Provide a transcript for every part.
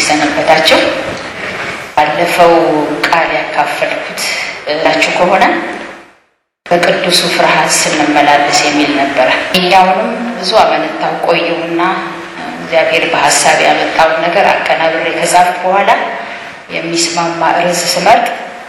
ሰነበታችሁ። ባለፈው ቃል ያካፈልኩት እላችሁ ከሆነ በቅዱሱ ፍርሃት ስንመላለስ የሚል ነበረ። ይህኛውንም ብዙ አመነታው ቆየውና እግዚአብሔር በሀሳብ ያመጣውን ነገር አቀናብሬ ከጻፍኩ በኋላ የሚስማማ ርዕስ ስመርጥ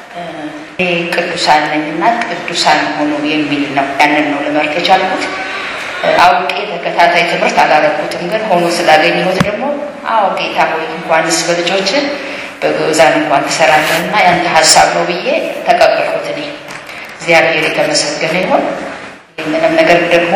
ቅዱሳን ነኝና ቅዱሳን ሆኑ የሚል ነው። ያንን ነው ልመርጥ የቻልኩት። አውቄ ተከታታይ ትምህርት አላረኩትም፣ ግን ሆኖ ስላገኘሁት ደግሞ አዎ ጌታ ሆይ እንኳንስ በልጆችን በግዛን እንኳን ትሰራለህና ያንተ ሀሳብ ነው ብዬ ተቀበልኩት። እኔ እግዚአብሔር የተመሰገነ ይሁን። ይህንንም ነገር ደግሞ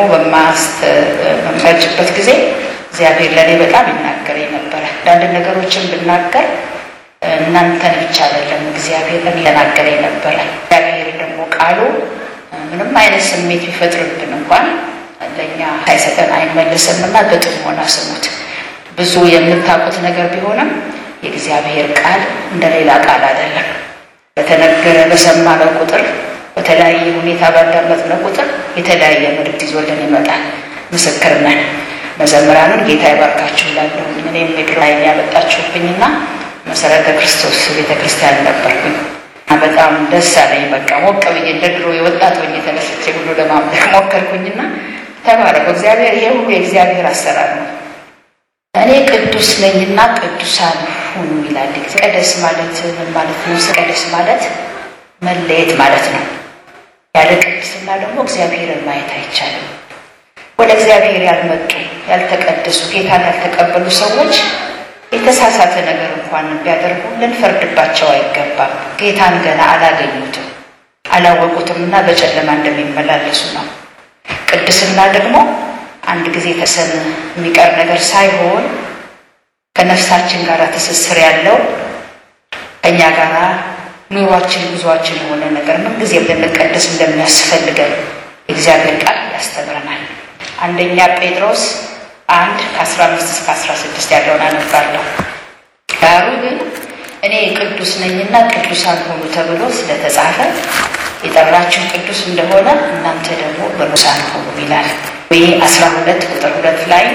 በማስተመረጭበት ጊዜ እግዚአብሔር ለእኔ በጣም ይናገረኝ ነበረ። አንዳንድ ነገሮችን ብናገር እናንተን ብቻ አይደለም እግዚአብሔር እየናገረኝ ነበረ። እግዚአብሔር ደግሞ ቃሉ ምንም አይነት ስሜት ቢፈጥርብን እንኳን ለእኛ ሳይሰጠን አይመልስም እና በጥሞና ስሙት። ብዙ የምታውቁት ነገር ቢሆንም የእግዚአብሔር ቃል እንደ ሌላ ቃል አይደለም። በተነገረ በሰማነው ቁጥር በተለያየ ሁኔታ ባዳመጥነው ቁጥር የተለያየ መልእክት ይዞልን ይመጣል። ምስክር ነን። መዘምራንን ጌታ ይባርካችሁ እላለሁ። እኔም ምድር ላይ ያመጣችሁብኝና መሰረተ ክርስቶስ ቤተ ክርስቲያን ነበርኩኝ። በጣም ደስ አለኝ። በቃ ሞቅ ብዬ እንደ ድሮ የወጣት ሆኜ ተነስቼ ሁሉ ለማምለክ ሞከርኩኝና ተባረኩ። እግዚአብሔር ይሄ ሁሉ የእግዚአብሔር አሰራር ነው። እኔ ቅዱስ ነኝና ቅዱሳን ሁኑ ይላል። ቀደስ ማለት ምን ማለት ነው? ቀደስ ማለት መለየት ማለት ነው። ያለ ቅድስና ደግሞ እግዚአብሔርን ማየት አይቻልም። ወደ እግዚአብሔር ያልመጡ ያልተቀደሱ፣ ጌታን ያልተቀበሉ ሰዎች የተሳሳተ ነገር እንኳን ቢያደርጉ ልንፈርድባቸው አይገባም። ጌታን ገና አላገኙትም፣ አላወቁትም እና በጨለማ እንደሚመላለሱ ነው። ቅድስና ደግሞ አንድ ጊዜ ተሰን የሚቀር ነገር ሳይሆን ከነፍሳችን ጋር ትስስር ያለው ከእኛ ጋር ኑሯችን ጉዟችን የሆነ ነገር ምን ጊዜ ልንቀደስ እንደሚያስፈልገን የእግዚአብሔር ቃል ያስተምረናል። አንደኛ ጴጥሮስ አንድ ከአስራ አምስት እስከ አስራ ስድስት ያለውን አነባለሁ። ዳሩ ግን እኔ ቅዱስ ነኝና ቅዱሳን ሆኑ ተብሎ ስለተጻፈ የጠራችሁ ቅዱስ እንደሆነ እናንተ ደግሞ ቅዱሳን ሆኑ ይላል። ይህ አስራ ሁለት ቁጥር ሁለት ላይ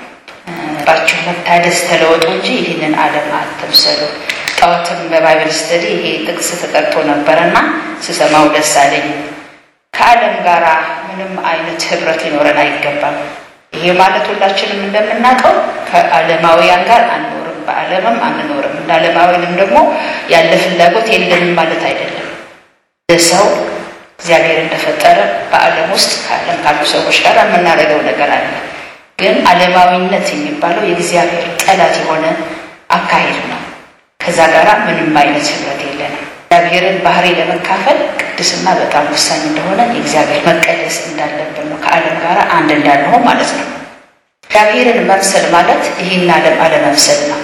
ባችሁ መታደስ ተለወጡ እንጂ ይህንን ዓለም አትምሰሉ። ጠዋትም በባይብል ስተዲ ይሄ ጥቅስ ተጠቅቶ ነበረና ስሰማው ደስ አለኝ። ከዓለም ጋር ምንም አይነት ህብረት ሊኖረን አይገባም። ይሄ ማለት ሁላችንም እንደምናውቀው ከዓለማውያን ጋር አንኖርም፣ በዓለምም አንኖርም። እንደ ዓለማውያንም ደግሞ ያለ ፍላጎት የለንም ማለት አይደለም። ሰው እግዚአብሔር እንደፈጠረ በዓለም ውስጥ ከዓለም ካሉ ሰዎች ጋር የምናደርገው ነገር አለ። ግን ዓለማዊነት የሚባለው የእግዚአብሔር ጠላት የሆነ አካሄድ ነው። ከዛ ጋር ምንም አይነት ህብረት የለንም። እግዚአብሔርን ባህሪ ለመካፈል ቅድስና በጣም ወሳኝ እንደሆነ የእግዚአብሔር መቀደስ እንዳለብን ነው። ከዓለም ጋር አንድ እንዳንሆን ማለት ነው። እግዚአብሔርን መምሰል ማለት ይህን ዓለም አለመምሰል ነው።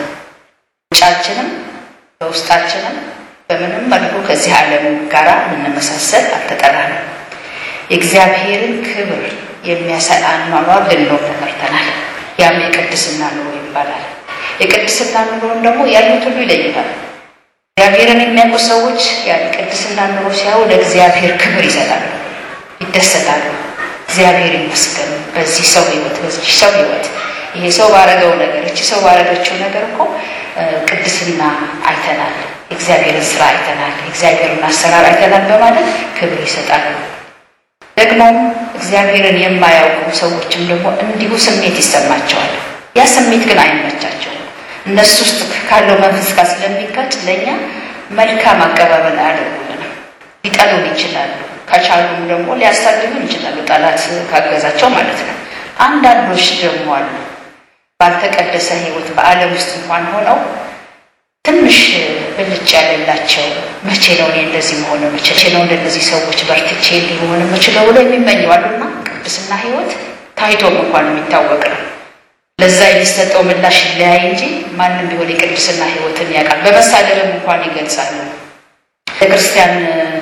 ውጫችንም በውስጣችንም በምንም መልኩ ከዚህ ዓለም ጋር የምንመሳሰል አልተጠራንም። የእግዚአብሔርን ክብር የሚያሳይ አኗኗር ልንኖር ተመርተናል። ያም የቅድስና ኑሮ ይባላል። የቅድስና ኑሮን ደግሞ ያሉት ሁሉ ይለይታል። እግዚአብሔርን የሚያውቁ ሰዎች ያን ቅድስና ኑሮ ሲያዩ ለእግዚአብሔር ክብር ይሰጣሉ፣ ይደሰታሉ። እግዚአብሔር ይመስገን በዚህ ሰው ህይወት፣ በዚህ ሰው ህይወት ይሄ ሰው ባረገው ነገር፣ እቺ ሰው ባረገችው ነገር እኮ ቅድስና አይተናል፣ የእግዚአብሔርን ስራ አይተናል፣ የእግዚአብሔርን አሰራር አይተናል በማለት ክብር ይሰጣሉ። ደግሞም እግዚአብሔርን የማያውቁ ሰዎችም ደግሞ እንዲሁ ስሜት ይሰማቸዋል። ያ ስሜት ግን አይመቻቸውም። እነሱ ውስጥ ካለው መንፈስ ጋር ስለሚጋጭ ለእኛ መልካም አቀባበል አያደርጉልንም። ሊጠሉን ይችላሉ። ከቻሉም ደግሞ ሊያሳድዱን ይችላሉ፣ ጠላት ካገዛቸው ማለት ነው። አንዳንዶች ደግሞ አሉ ባልተቀደሰ ህይወት በዓለም ውስጥ እንኳን ሆነው ትንሽ ብልጭ ያለላቸው መቼ ነው እኔ እንደዚህ መሆን መቼ ነው እንደነዚህ ሰዎች በርትቼ ሊሆን የምችለው ብሎ የሚመኙ አሉና ቅድስና ህይወት ታይቶም እንኳን የሚታወቅ ነው። ለዛ የሚሰጠው ምላሽ ይለያይ እንጂ ማንም ቢሆን የቅድስና ህይወትን ያውቃል። በመሳደብም እንኳን ይገልጻሉ። ቤተክርስቲያን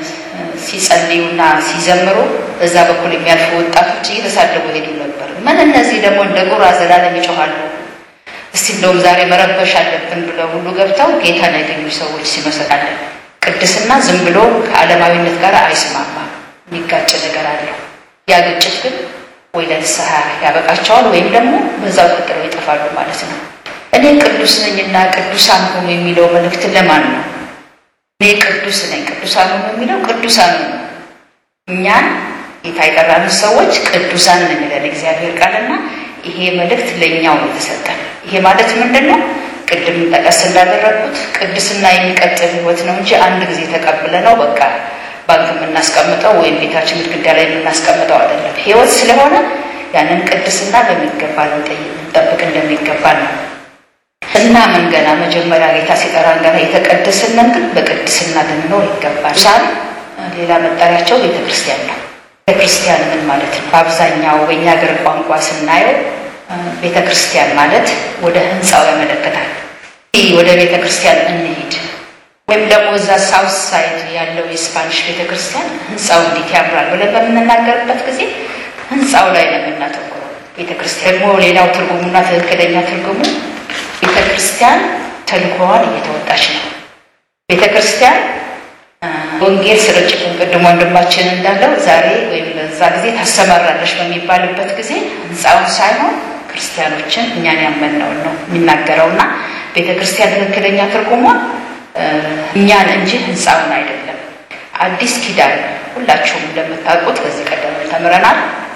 ሲጸልዩና ሲዘምሩ በዛ በኩል የሚያልፉ ወጣቶች እየተሳደቡ ሄዱ ነበር። ምን እነዚህ ደግሞ እንደ ቁራ ዘላለም ይጮኋሉ። እስቲ እንደውም ዛሬ መረበሽ አለብን ብለው ሁሉ ገብተው ጌታን ያገኙ ሰዎች ሲመሰቃለን። ቅድስና ዝም ብሎ ከዓለማዊነት ጋር አይስማማም፣ የሚጋጭ ነገር አለው። ያ ግጭት ግን ወይ ለንስሐ ያበቃቸዋል ወይም ደግሞ በዛው ቀጥለው ይጠፋሉ ማለት ነው። እኔ ቅዱስ ነኝና ቅዱሳን ሁኑ የሚለው መልእክት ለማን ነው? እኔ ቅዱስ ነኝ ቅዱሳን ሁኑ የሚለው ቅዱሳን ነው። እኛን ጌታ የጠራንን ሰዎች ቅዱሳን ነን ይላል እግዚአብሔር ቃልና ይሄ መልእክት ለእኛው ነው የተሰጠን። ይሄ ማለት ምንድን ነው? ቅድም ጠቀስ እንዳደረግኩት ቅድስና የሚቀጥል ህይወት ነው እንጂ አንድ ጊዜ ተቀብለ ነው በቃ ባንክ የምናስቀምጠው ወይም ቤታችን ግድግዳ ላይ የምናስቀምጠው አይደለም። ህይወት ስለሆነ ያንን ቅድስና በሚገባ ልንጠብቅ እንደሚገባ ነው እና ምን ገና መጀመሪያ ጌታ ሲጠራን ገና የተቀደስንን ግን በቅድስና ልንኖር ይገባል። ሳል ሌላ መጠሪያቸው ቤተ ክርስቲያን ነው። ቤተ ክርስቲያን ምን ማለት ነው? በአብዛኛው በእኛ ሀገር ቋንቋ ስናየው ቤተ ክርስቲያን ማለት ወደ ህንፃው ያመለክታል። ወደ ቤተ ክርስቲያን እንሂድ ወይም ደግሞ እዛ ሳውት ሳይድ ያለው የስፓኒሽ ቤተ ክርስቲያን ህንፃው እንዴት ያምራል ብለን በምንናገርበት ጊዜ ህንፃው ላይ ነው የምናተኩረው። ቤተ ክርስቲያን ደግሞ ሌላው ትርጉሙና ትክክለኛ ትርጉሙ ቤተ ክርስቲያን ተልእኮዋን እየተወጣች ነው። ቤተ ክርስቲያን ወንጌል ስርጭትን ቅድም ወንድማችን እንዳለው ዛሬ ወይም በዛ ጊዜ ታሰማራለች በሚባልበት ጊዜ ህንፃውን ሳይሆን ክርስቲያኖችን እኛን ያመንነውን ነው የሚናገረውና ቤተ ክርስቲያን ትክክለኛ ትርጉሟ እኛን እንጂ ህንፃውን አይደለም። አዲስ ኪዳን ሁላችሁም እንደምታውቁት ከዚህ ቀደም ተምረናል።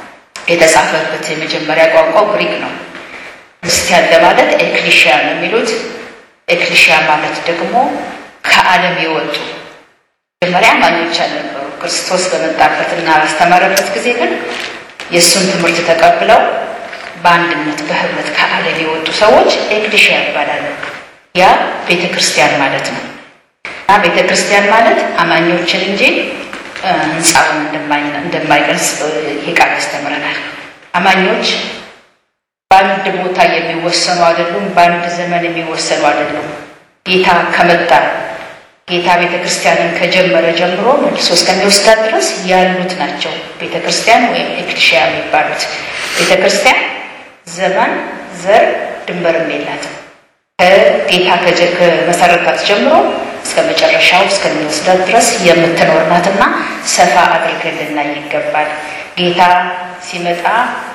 የተጻፈበት የመጀመሪያ ቋንቋው ግሪክ ነው። ክርስቲያን ለማለት ኤክሊሽያ ነው የሚሉት። ኤክሊሽያ ማለት ደግሞ ከዓለም የወጡ መጀመሪያ አማኞች አልነበሩ። ክርስቶስ በመጣበትና ባስተማረበት ጊዜ ግን የእሱን ትምህርት ተቀብለው በአንድነት በህብረት ከዓለም የወጡ ሰዎች ኤክሊሽያ ይባላሉ። ያ ቤተ ክርስቲያን ማለት ነው እና ቤተ ክርስቲያን ማለት አማኞችን እንጂ ህንፃውን እንደማይገልጽ ይሄ ቃል ያስተምረናል። አማኞች በአንድ ቦታ የሚወሰኑ አይደሉም። በአንድ ዘመን የሚወሰኑ አይደሉም። ጌታ ከመጣ ጌታ ቤተ ክርስቲያንን ከጀመረ ጀምሮ መልሶ እስከሚወስዳት ድረስ ያሉት ናቸው ቤተ ክርስቲያን ወይም ኤክሊሽያ የሚባሉት። ቤተ ክርስቲያን ዘመን፣ ዘር፣ ድንበርም የላትም። ከጌታ ከመሰረታት ጀምሮ እስከ መጨረሻው እስከሚወስዳት ድረስ የምትኖር ናትና ሰፋ አድርገን ልናይ ይገባል። ጌታ ሲመጣ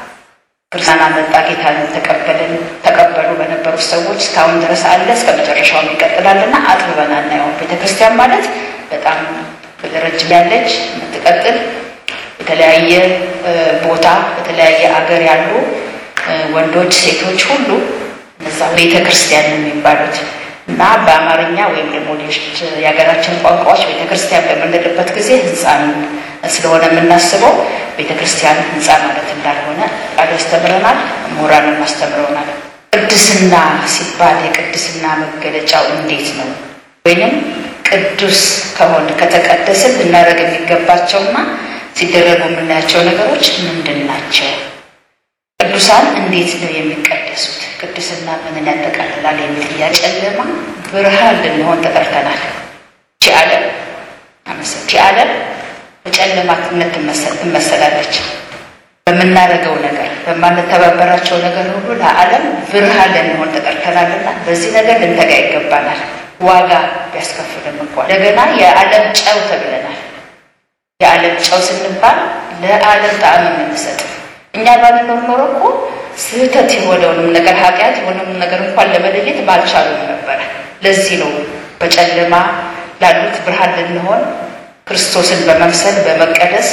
ክርስቲያን አመጣ፣ ጌታን ተቀበልን ተቀበሉ በነበሩት ሰዎች እስካሁን ድረስ አለ፣ እስከ መጨረሻውም ይቀጥላልና አጥብበን አናየውም። ቤተክርስቲያን ማለት በጣም ረጅም ያለች የምትቀጥል የተለያየ ቦታ በተለያየ አገር ያሉ ወንዶች፣ ሴቶች ሁሉ እነዛ ቤተ ክርስቲያን የሚባሉት እና በአማርኛ ወይም ደግሞ ሌሎች የሀገራችን ቋንቋዎች ቤተ ክርስቲያን በምንልበት ጊዜ ህንፃን ስለሆነ የምናስበው ቤተ ክርስቲያን ህንፃ ማለት እንዳልሆነ ቃል ያስተምረናል፣ ምሁራንም አስተምረውናል። ቅድስና ሲባል የቅድስና መገለጫው እንዴት ነው? ወይንም ቅዱስ ከሆን ከተቀደስን ልናደርግ የሚገባቸውና ሲደረጉ የምናያቸው ነገሮች ምንድን ናቸው? ቅዱሳን እንዴት ነው የሚቀደሱት? ቅድስና ምንን ያጠቃልላል? የሚል ጥያቄ። ጨለማ ብርሃን ልንሆን ተጠርተናል። ቺ ዓለም ቺ ዓለም በጨለማነት ትመሰላለች። በምናደርገው ነገር በማንተባበራቸው ነገር ሁሉ ለዓለም ብርሃን ልንሆን ተጠርተናልና በዚህ ነገር ልንተጋ ይገባናል። ዋጋ ቢያስከፍልም እንኳን እንደገና የዓለም ጨው ተብለናል። የዓለም ጨው ስንባል ለዓለም ጣዕም የምንሰጥ እኛ ባንኖር ኖሮ እኮ ስህተት የሆነውንም ነገር ኃጢአት የሆነውንም ነገር እንኳን ለመለየት ባልቻሉም ነበረ። ለዚህ ነው በጨለማ ላሉት ብርሃን ልንሆን ክርስቶስን በመምሰል በመቀደስ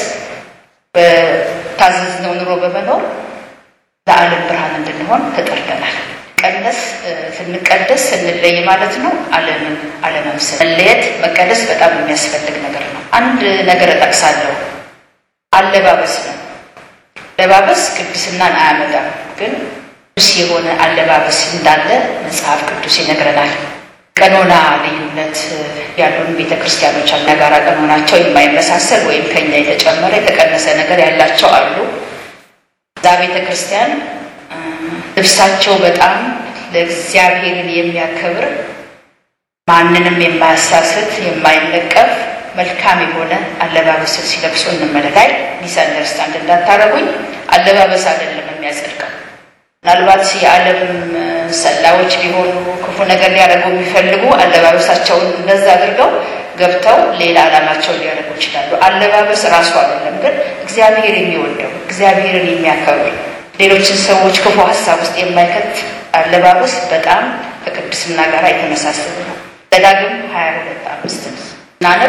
በታዘዝነው ኑሮ በመኖር ለዓለም ብርሃን እንድንሆን ተጠርተናል። ቀነስ ስንቀደስ ስንለይ ማለት ነው ዓለምን አለመምሰል። መለየት መቀደስ በጣም የሚያስፈልግ ነገር ነው። አንድ ነገር እጠቅሳለሁ። አለባበስ ነው። አለባበስ ቅድስናን አያመጣም፣ ግን ቅዱስ የሆነ አለባበስ እንዳለ መጽሐፍ ቅዱስ ይነግረናል። ቀኖና ልዩነት ያሉን ቤተ ክርስቲያኖች አሉ። ጋራ ቀኖናቸው የማይመሳሰል ወይም ከኛ የተጨመረ የተቀነሰ ነገር ያላቸው አሉ። እዛ ቤተ ክርስቲያን ልብሳቸው በጣም ለእግዚአብሔርን የሚያከብር ማንንም የማያሳስት የማይነቀፍ መልካም የሆነ አለባበስን ሲለብሱ እንመለካይ ሚስ አንደርስታንድ እንዳታረጉኝ። አለባበስ አይደለም የሚያጸድቀው። ምናልባት የዓለም ሰላዮች ቢሆኑ ክፉ ነገር ሊያደርጉ የሚፈልጉ አለባበሳቸውን እንደዛ አድርገው ገብተው ሌላ ዓላማቸውን ሊያደርጉ ይችላሉ። አለባበስ ራሱ አይደለም፣ ግን እግዚአብሔር የሚወደው እግዚአብሔርን የሚያከብር ሌሎችን ሰዎች ክፉ ሀሳብ ውስጥ የማይከት አለባበስ በጣም ከቅድስና ጋር የተመሳሰሉ ነው። ዘዳግም ሀያ ሁለት አምስት ናነብ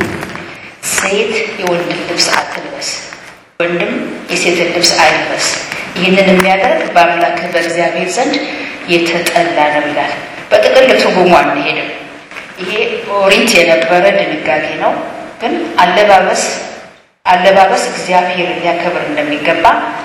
ሴት የወንድን ልብስ አትልበስ፣ ወንድም የሴትን ልብስ አይልበስ። ይህንን የሚያደርግ በአምላክህ በእግዚአብሔር ዘንድ የተጠላ ነው ይላል። በጥቅል ትርጉሙ አንሄድም። ይሄ ኦሪት የነበረ ድንጋጌ ነው። ግን አለባበስ አለባበስ እግዚአብሔር ሊያከብር እንደሚገባ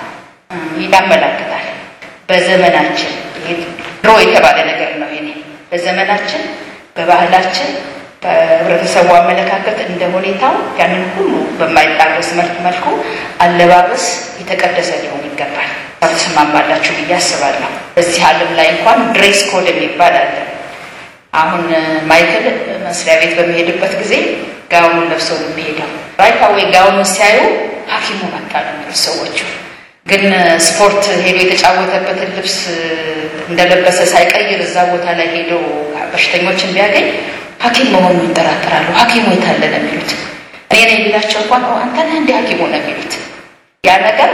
ያመላክታል። በዘመናችን ድሮ የተባለ ነገር ነው። ይሄ በዘመናችን በባህላችን በህብረተሰቡ አመለካከት እንደ ሁኔታው ያንን ሁሉ በማይጣረስ መልኩ አለባበስ የተቀደሰ ሊሆን ይገባል። ተስማማላችሁ ብዬ አስባለሁ። በዚህ ዓለም ላይ እንኳን ድሬስ ኮድ የሚባል አለ። አሁን ማይክል መስሪያ ቤት በሚሄድበት ጊዜ ጋውኑን ለብሰው ነው የሚሄደው። ራይት አዌይ ጋውኑን ሲያዩ ሐኪሙ መጣ ነው የሚሉት ሰዎቹ። ግን ስፖርት ሄዶ የተጫወተበትን ልብስ እንደለበሰ ሳይቀይር እዛ ቦታ ላይ ሄዶ በሽተኞችን ቢያገኝ ሐኪም መሆኑ ይጠራጠራሉ። ሐኪሙ የታለ ነው የሚሉት። እኔ ነኝ ቢላቸው እንኳን አንተ ነህ እንዲህ ሐኪሙ ነው የሚሉት። ያ ነገር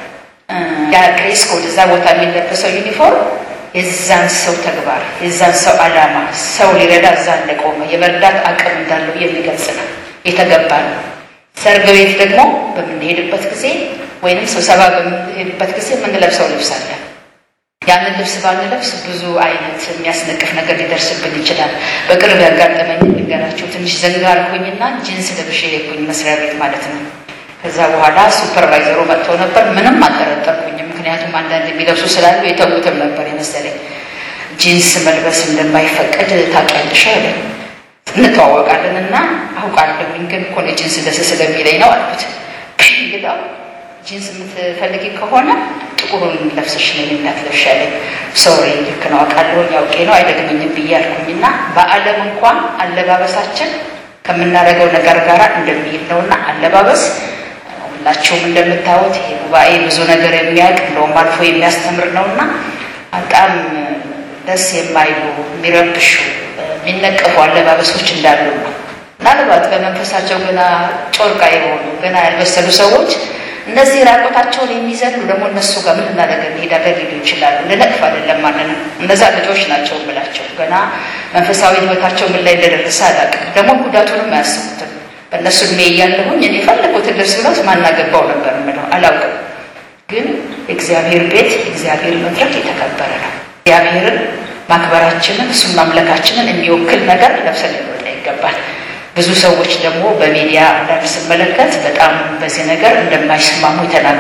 ያ ድሬስ ኮድ እዛ ቦታ የሚለበሰው ዩኒፎርም የዛን ሰው ተግባር የዛን ሰው ዓላማ ሰው ሊረዳ እዛ እንደቆመ የመርዳት አቅም እንዳለው የሚገልጽ ነው፣ የተገባ ነው። ሰርግ ቤት ደግሞ በምንሄድበት ጊዜ ወይንም ስብሰባ በምንሄድበት ጊዜ የምንለብሰው ልብስ አለ። ያንን ልብስ ባንለብስ ብዙ አይነት የሚያስነቅፍ ነገር ሊደርስብን ይችላል። በቅርብ ያጋጠመኝ ልንገራችሁ። ትንሽ ዘንጋ አልኩኝና ጂንስ ለብሼ ሄድኩኝ መስሪያ ቤት ማለት ነው። ከዛ በኋላ ሱፐርቫይዘሩ መጥቶ ነበር። ምንም አልጠረጠርኩኝም፣ ምክንያቱም አንዳንድ የሚለብሱ ስላሉ የተውትም ነበር የመሰለኝ። ጂንስ መልበስ እንደማይፈቀድ ታውቂያለሽ አለ። እንተዋወቃለን እና አውቃለሁኝ፣ ግን እኮ ነው ጂንስ ደስ ስለሚለኝ ነው አልኩት። እንግዳው ጂንስ የምትፈልጊ ከሆነ ጥቁሩን ለብሰሽ ነው እንዳትለብሽ ያለኝ። ሶሪ ልክ ነው አውቃለሁኝ፣ አውቄ ነው አይደግመኝም ብዬ አልኩኝና በዓለም እንኳን አለባበሳችን ከምናደርገው ነገር ጋር እንደሚሄድ ነውና አለባበስ ሁላችሁም እንደምታዩት ይሄ ጉባኤ ብዙ ነገር የሚያውቅ እንደውም አልፎ የሚያስተምር ነውና በጣም ደስ የማይሉ የሚረብሹ የሚነቀፉ አለባበሶች እንዳሉ ነው። ምናልባት በመንፈሳቸው ገና ጮርቃ የሆኑ ገና ያልበሰሉ ሰዎች እነዚህ ራቆታቸውን የሚዘሉ ደግሞ እነሱ ጋር ምን እናደርግ እንሄዳለን ሊሉ ይችላሉ። ልነቅፍ አይደለም ማለት ነው። እነዛ ልጆች ናቸው የምላቸው ገና መንፈሳዊ ሕይወታቸው ምን ላይ እንደደረሰ አላውቅም። ደግሞ ጉዳቱንም አያስቡትም። በእነሱ እድሜ እያለሁኝ እኔ የፈለጉትን ልብስ ብለውት ማናገባው ነበር የምለው አላውቅም። ግን እግዚአብሔር ቤት እግዚአብሔር መድረክ የተከበረ ነው። እግዚአብሔርን ማክበራችንን እሱን ማምለካችንን የሚወክል ነገር ለብሰን ሊወጣ ይገባል። ብዙ ሰዎች ደግሞ በሚዲያ አንዳንድ ስመለከት በጣም በዚህ ነገር እንደማይስማሙ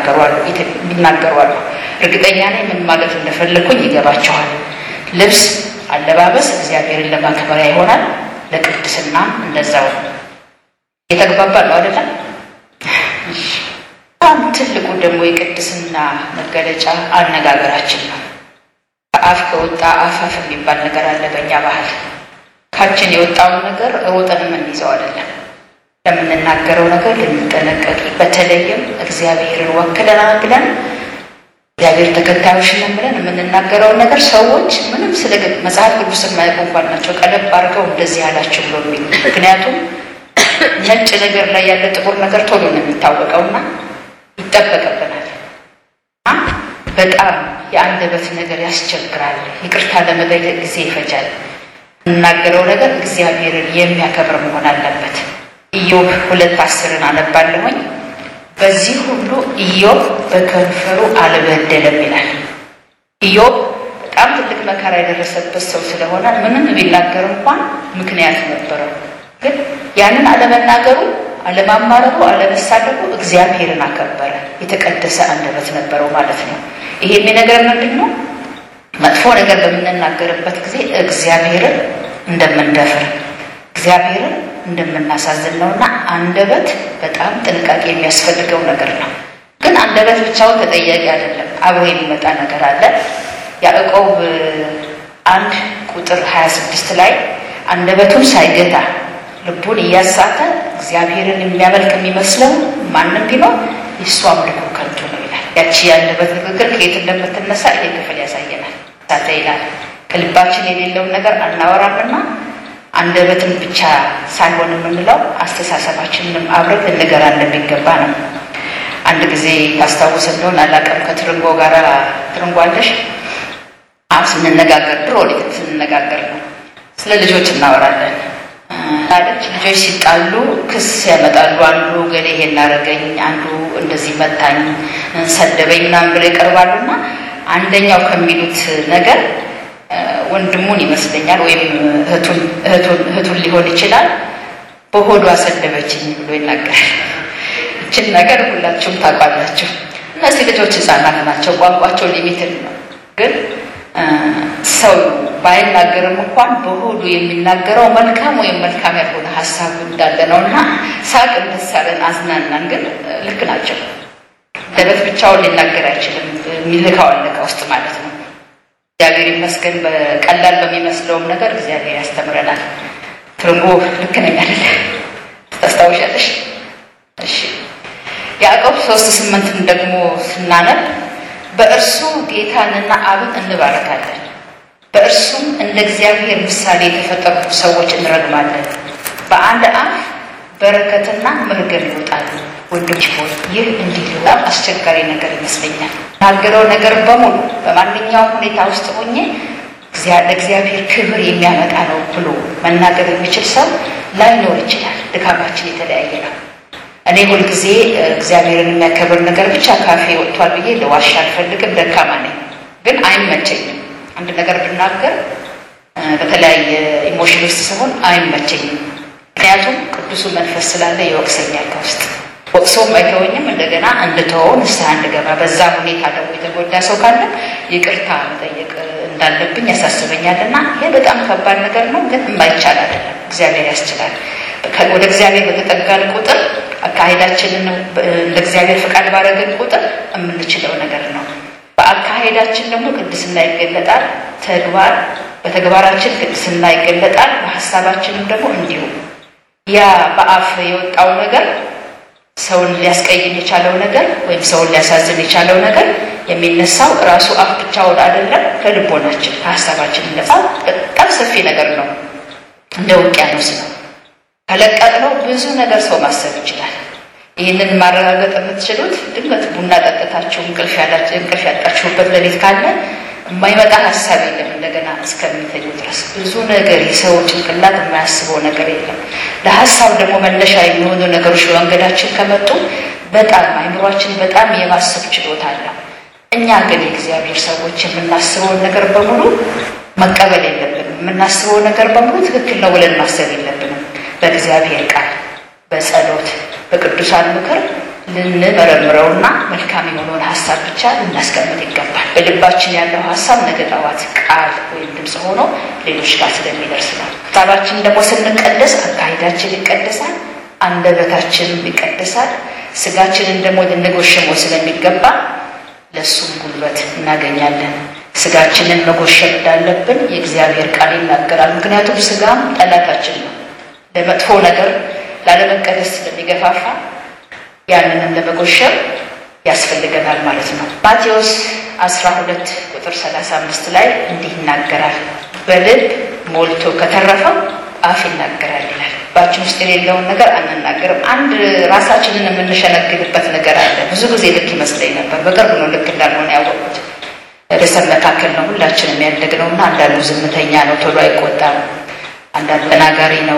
ይናገሯሉ። እርግጠኛ ነኝ ምን ማለት እንደፈለግኩኝ ይገባቸዋል። ልብስ አለባበስ እግዚአብሔርን ለማክበሪያ ይሆናል፣ ለቅድስና እንደዛው የተግባባ ነው አይደለም? በጣም ትልቁ ደግሞ የቅድስና መገለጫ አነጋገራችን ነው። ከአፍ ከወጣ አፋፍ የሚባል ነገር አለ በእኛ ባህል ካችን የወጣውን ነገር ሮጠን የምንይዘው አይደለም። ለምንናገረው ነገር ልንጠነቀቅ፣ በተለይም እግዚአብሔርን ወክለናል ብለን እግዚአብሔር ተከታዮች ነን ብለን የምንናገረውን ነገር ሰዎች ምንም ስለ መጽሐፍ ቅዱስ የማያውቁ እንኳን ናቸው ቀለብ አድርገው እንደዚህ ያላቸው ብሎ የሚሉ ምክንያቱም ነጭ ነገር ላይ ያለ ጥቁር ነገር ቶሎ ነው የሚታወቀውና ይጠበቅብናል። በጣም የአንደበት ነገር ያስቸግራል። ይቅርታ ለመጠየቅ ጊዜ ይፈጃል። የምናገረው ነገር እግዚአብሔርን የሚያከብር መሆን አለበት። ኢዮብ ሁለት አስርን አነባለሁኝ። በዚህ ሁሉ ኢዮብ በከንፈሩ አልበደለም ይላል። ኢዮብ በጣም ትልቅ መከራ የደረሰበት ሰው ስለሆነ ምንም ቢናገር እንኳን ምክንያት ነበረው። ግን ያንን አለመናገሩ፣ አለማማረሩ፣ አለመሳደቡ እግዚአብሔርን አከበረ። የተቀደሰ አንደበት ነበረው ማለት ነው። ይሄ የሚነገር ምንድን ነው? መጥፎ ነገር በምንናገርበት ጊዜ እግዚአብሔርን እንደምንደፍር እግዚአብሔርን እንደምናሳዝን ነውና አንደበት በጣም ጥንቃቄ የሚያስፈልገው ነገር ነው። ግን አንደበት ብቻውን ተጠያቂ አይደለም፣ አብሮ የሚመጣ ነገር አለ። ያዕቆብ አንድ ቁጥር 26 ላይ አንደበቱን ሳይገታ ልቡን እያሳተ እግዚአብሔርን የሚያመልክ የሚመስለው ማንም ቢኖር የእሱ አምልኮ ከንቱ ነው ይላል። ያቺ የአንደበት ንግግር ከየት እንደምትነሳ ይሄ ክፍል ያሳየናል። ሳተ ይላል ከልባችን የሌለውን ነገር አናወራምና አንደበትን ብቻ ሳይሆን የምንለው አስተሳሰባችንንም አብረን ልንገራ እንደሚገባ ነው። አንድ ጊዜ ታስታውስ እንደሆን አላውቅም፣ ከትርንጎ ጋር ትርንጎ አለሽ አሁን ስንነጋገር ድሮ ስንነጋገር ነው ስለ ልጆች እናወራለን አለች። ልጆች ሲጣሉ ክስ ያመጣሉ። አንዱ ገሌ ይሄን አደረገኝ፣ አንዱ እንደዚህ መታኝ፣ ሰደበኝ ምናምን ብለው ይቀርባሉ እና አንደኛው ከሚሉት ነገር ወንድሙን ይመስለኛል ወይም እህቱን ሊሆን ይችላል በሆዷ ሰደበችኝ ብሎ ይናገራል። ይችን ነገር ሁላችሁም ታውቋላችሁ። እነዚህ ልጆች ሕፃናት ናቸው። ቋንቋቸው ሊሚትድ ነው። ግን ሰው ባይናገርም እንኳን በሆዱ የሚናገረው መልካም ወይም መልካም ያልሆነ ሀሳብ እንዳለ ነው እና ሳቅ እንደሳለን አዝናናን። ግን ልክ ናቸው። ደበት ብቻውን ሊናገር አይችልም። የሚልካው አለቃ ውስጥ ማለት ነው። እግዚአብሔር ይመስገን በቀላል በሚመስለውም ነገር እግዚአብሔር ያስተምረናል። ትርንጎ ልክ ነኝ አይደለ? ታስታውሻለሽ? እሺ ያዕቆብ ሶስት ስምንትን ደግሞ ስናነብ በእርሱ ጌታንና አብን እንባረካለን፣ በእርሱም እንደ እግዚአብሔር ምሳሌ የተፈጠሩ ሰዎች እንረግማለን። በአንድ አፍ በረከትና መርገም ይወጣሉ። ወንዶች ሆይ ይህ እንዲህ በጣም አስቸጋሪ ነገር ይመስለኛል። ናገረው ነገር በሙሉ በማንኛውም ሁኔታ ውስጥ ሆኜ ለእግዚአብሔር ክብር የሚያመጣ ነው ብሎ መናገር የሚችል ሰው ላይኖር ይችላል። ድካማችን የተለያየ ነው። እኔ ሁልጊዜ እግዚአብሔርን የሚያከብር ነገር ብቻ ካፌ ወጥቷል ብዬ ለዋሻ አልፈልግም። ደካማ ነኝ፣ ግን አይመቸኝም። አንድ ነገር ብናገር በተለያየ ኢሞሽን ውስጥ ሲሆን አይመቸኝም። ምክንያቱም ቅዱሱ መንፈስ ስላለ ይወቅሰኛል ከውስጥ ወቅሶም አይተወኝም። እንደገና እንድተወው ንስሐ እንድገባ በዛ ሁኔታ ደግሞ የተጎዳ ሰው ካለ ይቅርታ መጠየቅ እንዳለብኝ ያሳስበኛል። እና ይሄ በጣም ከባድ ነገር ነው፣ ግን የማይቻል አይደለም። እግዚአብሔር ያስችላል። ወደ እግዚአብሔር በተጠጋን ቁጥር አካሄዳችንን እንደ እግዚአብሔር ፈቃድ ባረገን ቁጥር የምንችለው ነገር ነው። በአካሄዳችን ደግሞ ቅድስና ይገለጣል። ተግባር በተግባራችን ቅድስና ይገለጣል። በሀሳባችንም ደግሞ እንዲሁ ያ በአፍ የወጣው ነገር ሰውን ሊያስቀይም የቻለው ነገር ወይም ሰውን ሊያሳዝን የቻለው ነገር የሚነሳው ራሱ አፍ ብቻውን አይደለም፣ ከልቦናችን ከሀሳባችን ይነሳል። በጣም ሰፊ ነገር ነው፣ እንደ ውቅያኖስ ነው። ከለቀቅነው ብዙ ነገር ሰው ማሰብ ይችላል። ይህንን ማረጋገጥ የምትችሉት ድንገት ቡና ጠጥታችሁ እንቅልፍ ያጣችሁበት ሌሊት ካለ የማይመጣ ሀሳብ የለም። እንደገና እስከሚተኙ ድረስ ብዙ ነገር የሰው ጭንቅላት የማያስበው ነገር የለም። ለሀሳብ ደግሞ መነሻ የሚሆኑ ነገሮች በመንገዳችን ከመጡ በጣም አይምሯችን በጣም የማሰብ ችሎታ አለው። እኛ ግን የእግዚአብሔር ሰዎች የምናስበውን ነገር በሙሉ መቀበል የለብንም። የምናስበው ነገር በሙሉ ትክክል ነው ብለን ማሰብ የለብንም። በእግዚአብሔር ቃል፣ በጸሎት፣ በቅዱሳን ምክር ልንመረምረውና መልካም የሆነውን ሀሳብ ብቻ ልናስቀምጥ ይገባል። በልባችን ያለው ሀሳብ ነገ ጠዋት ቃል ወይም ድምፅ ሆኖ ሌሎች ጋር ስለሚደርስ ነው። ሀሳባችን ደግሞ ስንቀደስ አካሄዳችን ይቀደሳል፣ አንደበታችንም ይቀደሳል። ስጋችንን ደግሞ ልንጎሸመው ስለሚገባ ለእሱም ጉልበት እናገኛለን። ስጋችንን መጎሸም እንዳለብን የእግዚአብሔር ቃል ይናገራል። ምክንያቱም ስጋም ጠላታችን ነው፣ ለመጥፎ ነገር ላለመቀደስ ስለሚገፋፋ ያንንም ለመጎሸም ያስፈልገናል ማለት ነው። ማቴዎስ 12 ቁጥር 35 ላይ እንዲህ ይናገራል። በልብ ሞልቶ ከተረፈው አፍ ይናገራል ይላል። ባችን ውስጥ የሌለውን ነገር አንናገርም። አንድ ራሳችንን የምንሸነግልበት ነገር አለ። ብዙ ጊዜ ልክ ይመስለኝ ነበር። በቅርብ ነው ልክ እንዳልሆነ ያወቁት። ርዕሰ መካከል ነው ሁላችንም ያደግነው እና አንዳንዱ ዝምተኛ ነው፣ ቶሎ አይቆጣም። አንዳንዱ ተናጋሪ ነው።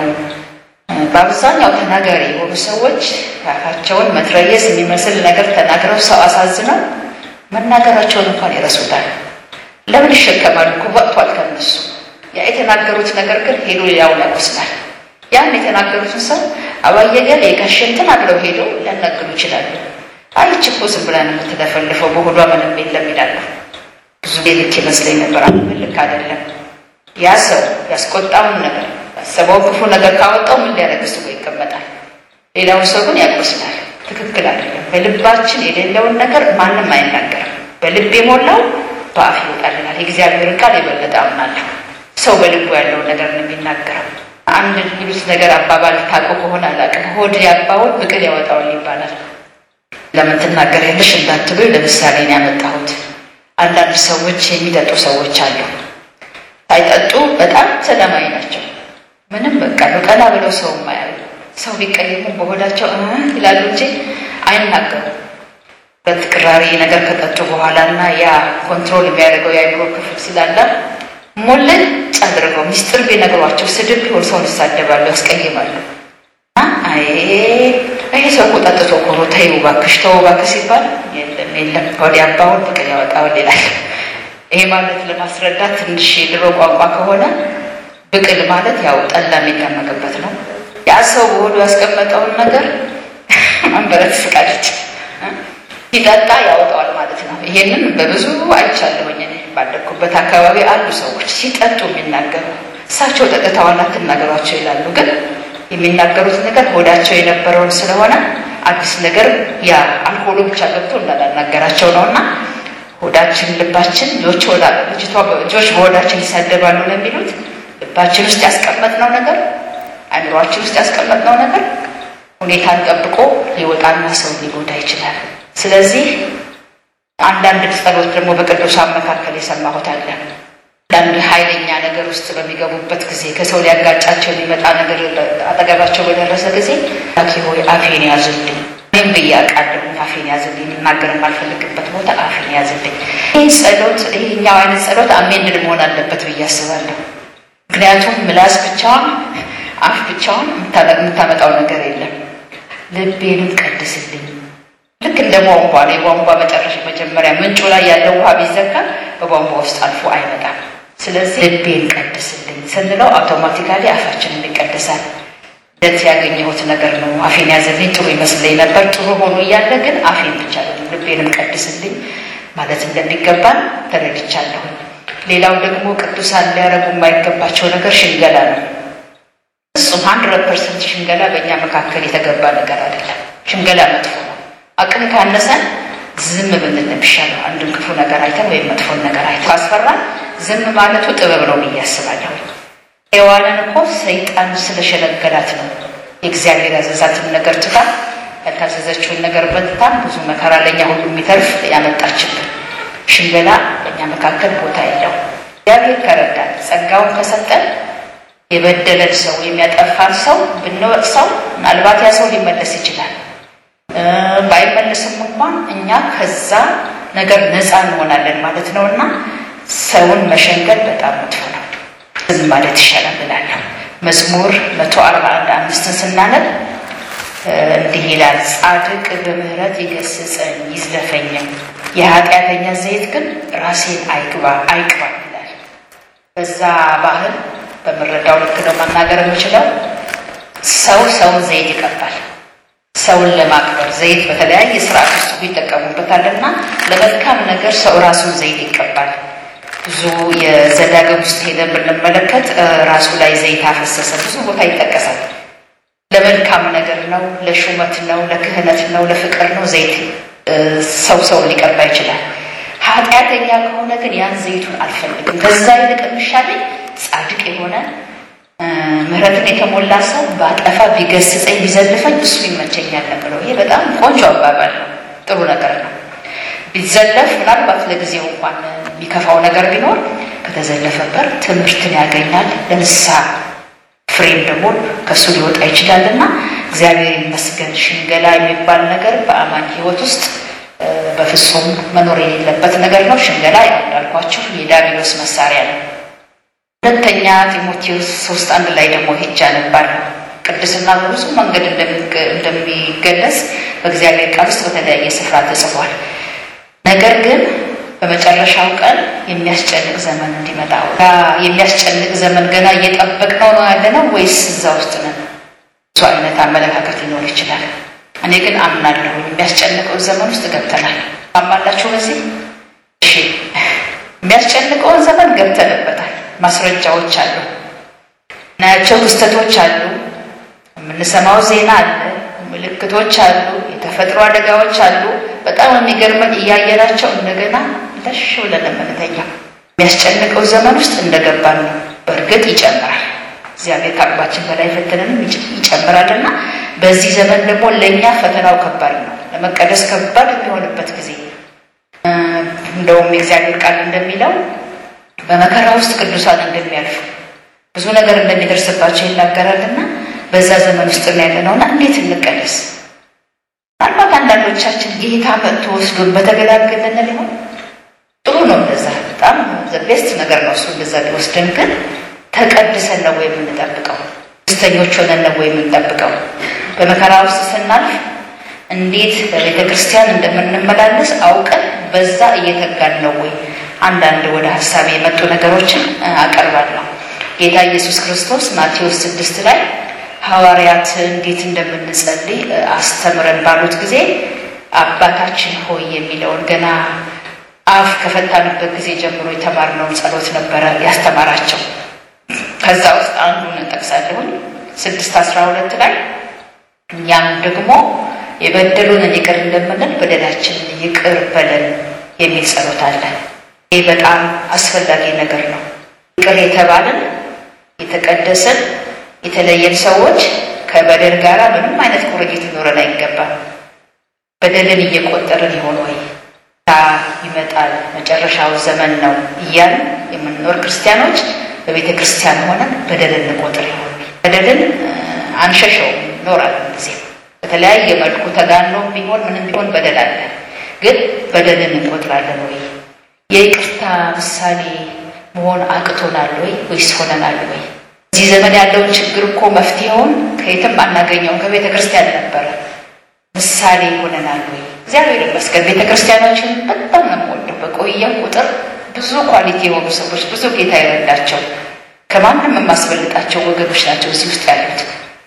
በአብዛኛው ተናጋሪ የሆኑ ሰዎች አፋቸውን መትረየስ የሚመስል ነገር ተናግረው ሰው አሳዝነው መናገራቸውን እንኳን ይረሱታል። ለምን ይሸከማሉ? እኮ ወጥቷል ከነሱ። ያ የተናገሩት ነገር ግን ሄዶ ሌላውን ያቆስላል። ያን የተናገሩትን ሰው አባየገል የጋሸን ተናግረው ሄዶ ሊያናግሩ ይችላሉ። አይች እኮ ዝም ብላ ነው የምትለፈልፈው በሆዷ ምንም የለም ይላሉ። ብዙ ልክ ይመስለኝ ነበር። አሁን ልክ አይደለም። ያ ሰው ያስቆጣውን ነገር ያሰበው ክፉ ነገር ካወጣው ምን ሊያደርግ ስቦ ይቀመጣል። ሌላውን ሰው ግን ያቆስላል። ትክክል አይደለም። በልባችን የሌለውን ነገር ማንም አይናገርም። በልብ የሞላው በአፍ ይወጣልናል። የእግዚአብሔርን ቃል የበለጠ አምናለሁ። ሰው በልቡ ያለውን ነገር ነው የሚናገረው። አንድ የሚሉት ነገር አባባል ታውቁ ከሆነ አላውቅም። ሆድ ያባውን ብቅል ያወጣዋል ይባላል። ለምን ትናገሪያለሽ እንዳትሉ ለምሳሌ ነው ያመጣሁት። አንዳንድ ሰዎች የሚጠጡ ሰዎች አሉ። ሳይጠጡ በጣም ሰላማዊ ናቸው። ምንም በቃ ቀና ብለው ሰው ማያሉ ሰው ቢቀየሙ በሆዳቸው ይላሉ እንጂ አይናገሩም። ሁለት ቅራሪ ነገር ከጠጡ በኋላ እና ያ ኮንትሮል የሚያደርገው የአእምሮ ክፍል ስላለ ሞልጭ አድርገው ሚስጥር ቢነግሯቸው ስድብ ቢሆን ሰውን ይሳደባሉ፣ ያስቀይማሉ። አይ ይሄ ሰው እኮ ጠጥቶ እኮ ነው ተይው እባክሽ ተው እባክሽ ሲባል የለም የለም ወዲያ አባውን ብቅል ያወጣዋል ይላል። ይሄ ማለት ለማስረዳት ትንሽ የድሮ ቋንቋ ከሆነ ብቅል ማለት ያው ጠላ የሚጠመቅበት ነው። ያ ሰው በሆዱ ያስቀመጠውን ነገር አንበረት ስቃለች ሲጠጣ ያወጣዋል ማለት ነው። ይሄንን በብዙ አይቻለሁኝ እኔ ባደግኩበት አካባቢ አሉ ሰዎች ሲጠጡ የሚናገሩ እሳቸው ጠጥተዋል አትናገሯቸው ይላሉ ግን የሚናገሩት ነገር ሆዳቸው የነበረውን ስለሆነ አዲስ ነገር ያ አልኮሉ ብቻ ገብቶ እንዳላናገራቸው ነው። እና ሆዳችን ልባችን ልጆች ልጆች በሆዳችን ይሳደባሉ ነው የሚሉት። ልባችን ውስጥ ያስቀመጥነው ነገር አእምሯችን ውስጥ ያስቀመጥነው ነገር ሁኔታን ጠብቆ ሊወጣና ሰው ሊጎዳ ይችላል። ስለዚህ አንዳንድ ጸሎት ደግሞ በቅዱሳን መካከል የሰማሁት አለ አንዳንድ ኃይለኛ ነገር ውስጥ በሚገቡበት ጊዜ ከሰው ሊያጋጫቸው የሚመጣ ነገር አጠገባቸው በደረሰ ጊዜ ላኪ ሆይ አፌን ያዝልኝ፣ እኔም ብዬ አውቃለሁ። አፌን ያዝልኝ፣ ልናገር የማልፈልግበት ቦታ አፌን ያዝልኝ። ይህ ጸሎት ይህኛው አይነት ጸሎት አሜንድ መሆን አለበት ብዬ አስባለሁ። ምክንያቱም ምላስ ብቻዋን አፍ ብቻዋን የምታመጣው ነገር የለም። ልቤንም ቀድስልኝ ልክ እንደ ቧንቧ ነው። የቧንቧ መጨረሻ መጀመሪያ ምንጩ ላይ ያለው ውሃ ቢዘጋ በቧንቧ ውስጥ አልፎ አይመጣም። ስለዚህ ልቤን ቀድስልኝ ስንለው አውቶማቲካሊ አፋችንን ይቀድሳል። ለት ያገኘሁት ነገር ነው። አፌን ያዘልኝ ጥሩ ይመስለኝ ነበር። ጥሩ ሆኖ እያለ ግን አፌን ብቻ ልቤንም ቀድስልኝ ማለት እንደሚገባን ተረድቻለሁኝ። ሌላው ደግሞ ቅዱሳን ሊያረጉ የማይገባቸው ነገር ሽንገላ ነው። እሱም ሀንድረድ ፐርሰንት ሽንገላ በእኛ መካከል የተገባ ነገር አይደለም። ሽንገላ መጥፎ ነው። አቅም ካነሰን ዝም ብንል የሚሻለው አንድን ክፉ ነገር አይተን ወይም መጥፎን ነገር አይተን ካስፈራን ዝም ማለቱ ጥበብ ነው ብዬ አስባለሁ። ሔዋንን እኮ ሰይጣን ስለሸነገላት ነው የእግዚአብሔር ያዘዛትን ነገር ትታ ያልታዘዘችውን ነገር በልታም ብዙ መከራ ለእኛ ሁሉ የሚተርፍ ያመጣችብን። ሽንገላ በእኛ መካከል ቦታ የለው። እግዚአብሔር ከረዳን ጸጋውን ከሰጠን የበደለን ሰው የሚያጠፋን ሰው ብንወቅሰው ምናልባት ያ ሰው ሊመለስ ይችላል። ባይመልስም እንኳን እኛ ከዛ ነገር ነፃ እንሆናለን ማለት ነው። እና ሰውን መሸንገል በጣም መጥፎ ነው። ዝም ማለት ይሻላል ብላለሁ። መዝሙር መቶ አርባ አንድ አምስትን ስናነብ እንዲህ ይላል፣ ጻድቅ በምህረት ይገስጸኝ ይዝለፈኝም፣ የኃጢአተኛ ዘይት ግን ራሴን አይግባ አይቅባ ይላል። በዛ ባህል በምረዳው ልክ ነው መናገር የምችለው ሰው ሰውን ዘይት ይቀባል ሰውን ለማክበር ዘይት በተለያየ ስርዓት ውስጥ ይጠቀሙበታል እና ለመልካም ነገር ሰው ራሱን ዘይት ይቀባል። ብዙ የዘዳግም ውስጥ ሄደን ብንመለከት ራሱ ላይ ዘይት አፈሰሰ ብዙ ቦታ ይጠቀሳል። ለመልካም ነገር ነው፣ ለሹመት ነው፣ ለክህነት ነው፣ ለፍቅር ነው ዘይት ሰው ሰውን ሊቀባ ይችላል። ኃጢአተኛ ከሆነ ግን ያን ዘይቱን አልፈልግም። ከዛ ይልቅ የሚሻለኝ ጻድቅ የሆነ ምሕረትን የተሞላ ሰው በአጠፋ ቢገስጸኝ ቢዘልፈኝ እሱ ይመቸኛል ብለው። ይሄ በጣም ቆንጆ አባባል ነው፣ ጥሩ ነገር ነው። ቢዘለፍ ምናልባት ለጊዜው እንኳን የሚከፋው ነገር ቢኖር ከተዘለፈበት ትምህርትን ያገኛል፣ ለንስሐ ፍሬም ደግሞ ከእሱ ሊወጣ ይችላልና እግዚአብሔር ይመስገን። ሽንገላ የሚባል ነገር በአማኝ ሕይወት ውስጥ በፍጹም መኖር የሌለበት ነገር ነው። ሽንገላ ያው እንዳልኳችሁ የዲያብሎስ መሳሪያ ነው። ሁለተኛ ጢሞቴዎስ ሶስት አንድ ላይ ደግሞ ሄጃ ነባለሁ። ቅድስና በብዙ መንገድ እንደሚገለጽ በእግዚአብሔር ቃል ውስጥ በተለያየ ስፍራ ተጽፏል። ነገር ግን በመጨረሻው ቀን የሚያስጨንቅ ዘመን እንዲመጣ የሚያስጨንቅ ዘመን ገና እየጠበቅነው ነው ያለ ነው ወይስ እዛ ውስጥ ነን? ብዙ አይነት አመለካከት ሊኖር ይችላል። እኔ ግን አምናለሁ የሚያስጨንቀው ዘመን ውስጥ ገብተናል። አማላችሁ በዚህ እሺ፣ የሚያስጨንቀውን ዘመን ገብተንበታል። ማስረጃዎች አሉ፣ እናያቸው ክስተቶች አሉ፣ የምንሰማው ዜና አለ፣ ምልክቶች አሉ፣ የተፈጥሮ አደጋዎች አሉ። በጣም የሚገርመን እያየናቸው እንደገና ለሽ ብለን የምንተኛው የሚያስጨንቀው ዘመን ውስጥ እንደገባን ነው። በእርግጥ ይጨምራል። እግዚአብሔር ከአቅማችን በላይ ፈተነንም ይጨምራልና በዚህ ዘመን ደግሞ ለእኛ ፈተናው ከባድ ነው። ለመቀደስ ከባድ የሚሆንበት ጊዜ እንደውም የእግዚአብሔር ቃል እንደሚለው በመከራ ውስጥ ቅዱሳን እንደሚያልፉ ብዙ ነገር እንደሚደርስባቸው ይናገራልና በዛ ዘመን ውስጥ ነው ያለነውና እንዴት እንቀደስ? ምናልባት አንዳንዶቻችን ጌታ መጥቶ ወስዶን በተገላገለን ሊሆን ጥሩ ነው። እንደዛ በጣም ቤስት ነገር ነው እሱ እንደዛ ቢወስደን። ግን ተቀድሰን ነው ወይ የምንጠብቀው? ደስተኞች ሆነን ነው ወይ የምንጠብቀው? በመከራ ውስጥ ስናልፍ እንዴት በቤተ ክርስቲያን እንደምንመላለስ አውቀን በዛ እየተጋን ነው ወይ? አንዳንድ ወደ ሀሳብ የመጡ ነገሮችን አቀርባለሁ። ጌታ ኢየሱስ ክርስቶስ ማቴዎስ ስድስት ላይ ሐዋርያት እንዴት እንደምንጸልይ አስተምረን ባሉት ጊዜ አባታችን ሆይ የሚለውን ገና አፍ ከፈታንበት ጊዜ ጀምሮ የተማርነውን ጸሎት ነበረ ያስተማራቸው። ከዛ ውስጥ አንዱን እንጠቅሳለሁን ስድስት አስራ ሁለት ላይ እኛም ደግሞ የበደሉንን ይቅር እንደምንል በደላችንን ይቅር በለን የሚል ጸሎት አለ። ይህ በጣም አስፈላጊ ነገር ነው። ይቅር የተባልን የተቀደስን የተለየን ሰዎች ከበደል ጋር ምንም አይነት ቁርኝት ሊኖረን አይገባም። በደልን እየቆጠርን ይሆን ወይ ታ ይመጣል መጨረሻው ዘመን ነው እያልን የምንኖር ክርስቲያኖች በቤተ ክርስቲያን ሆነን በደልን እንቆጥር ይሆን? በደልን አንሸሸውም፣ ይኖራል ጊዜ በተለያየ መልኩ ተጋኖ ቢሆን ምንም ቢሆን በደል አለ። ግን በደልን እንቆጥራለን ወይ? የይቅርታ ምሳሌ መሆን አቅቶናል ወይ ወይስ ሆነናል ወይ? እዚህ ዘመን ያለውን ችግር እኮ መፍትሄውን ከየትም አናገኘውም፣ ከቤተ ክርስቲያን ነበረ። ምሳሌ ሆነናል ወይ? እግዚአብሔር ይመስገን ቤተ ክርስቲያናችን በጣም ነው የምወደው። በቆየም ቁጥር ብዙ ኳሊቲ የሆኑ ሰዎች ብዙ ጌታ የረዳቸው ከማንም የማስበልጣቸው ወገኖች ናቸው እዚህ ውስጥ ያሉት።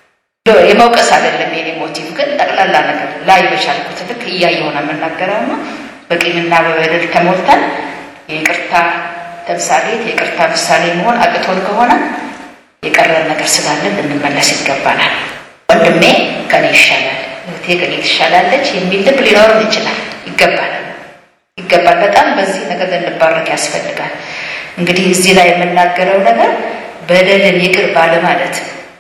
የመውቀስ አይደለም የኔ ሞቲቭ፣ ግን ጠቅላላ ነገር ላይ በቻልኩት ልክ እያየሁ ነው የምናገረውና በቂምና በበደል ተሞልተን የይቅርታ ተምሳሌት የይቅርታ ምሳሌ መሆን አቅቶን ከሆነ የቀረን ነገር ስላለን ልንመለስ ይገባናል። ወንድሜ ከኔ ይሻላል፣ እህቴ ከኔ ትሻላለች የሚል ልብ ሊኖርን ይችላል። ይገባናል፣ ይገባል። በጣም በዚህ ነገር ልንባረክ ያስፈልጋል። እንግዲህ እዚህ ላይ የምናገረው ነገር በደልን ይቅር ባለማለት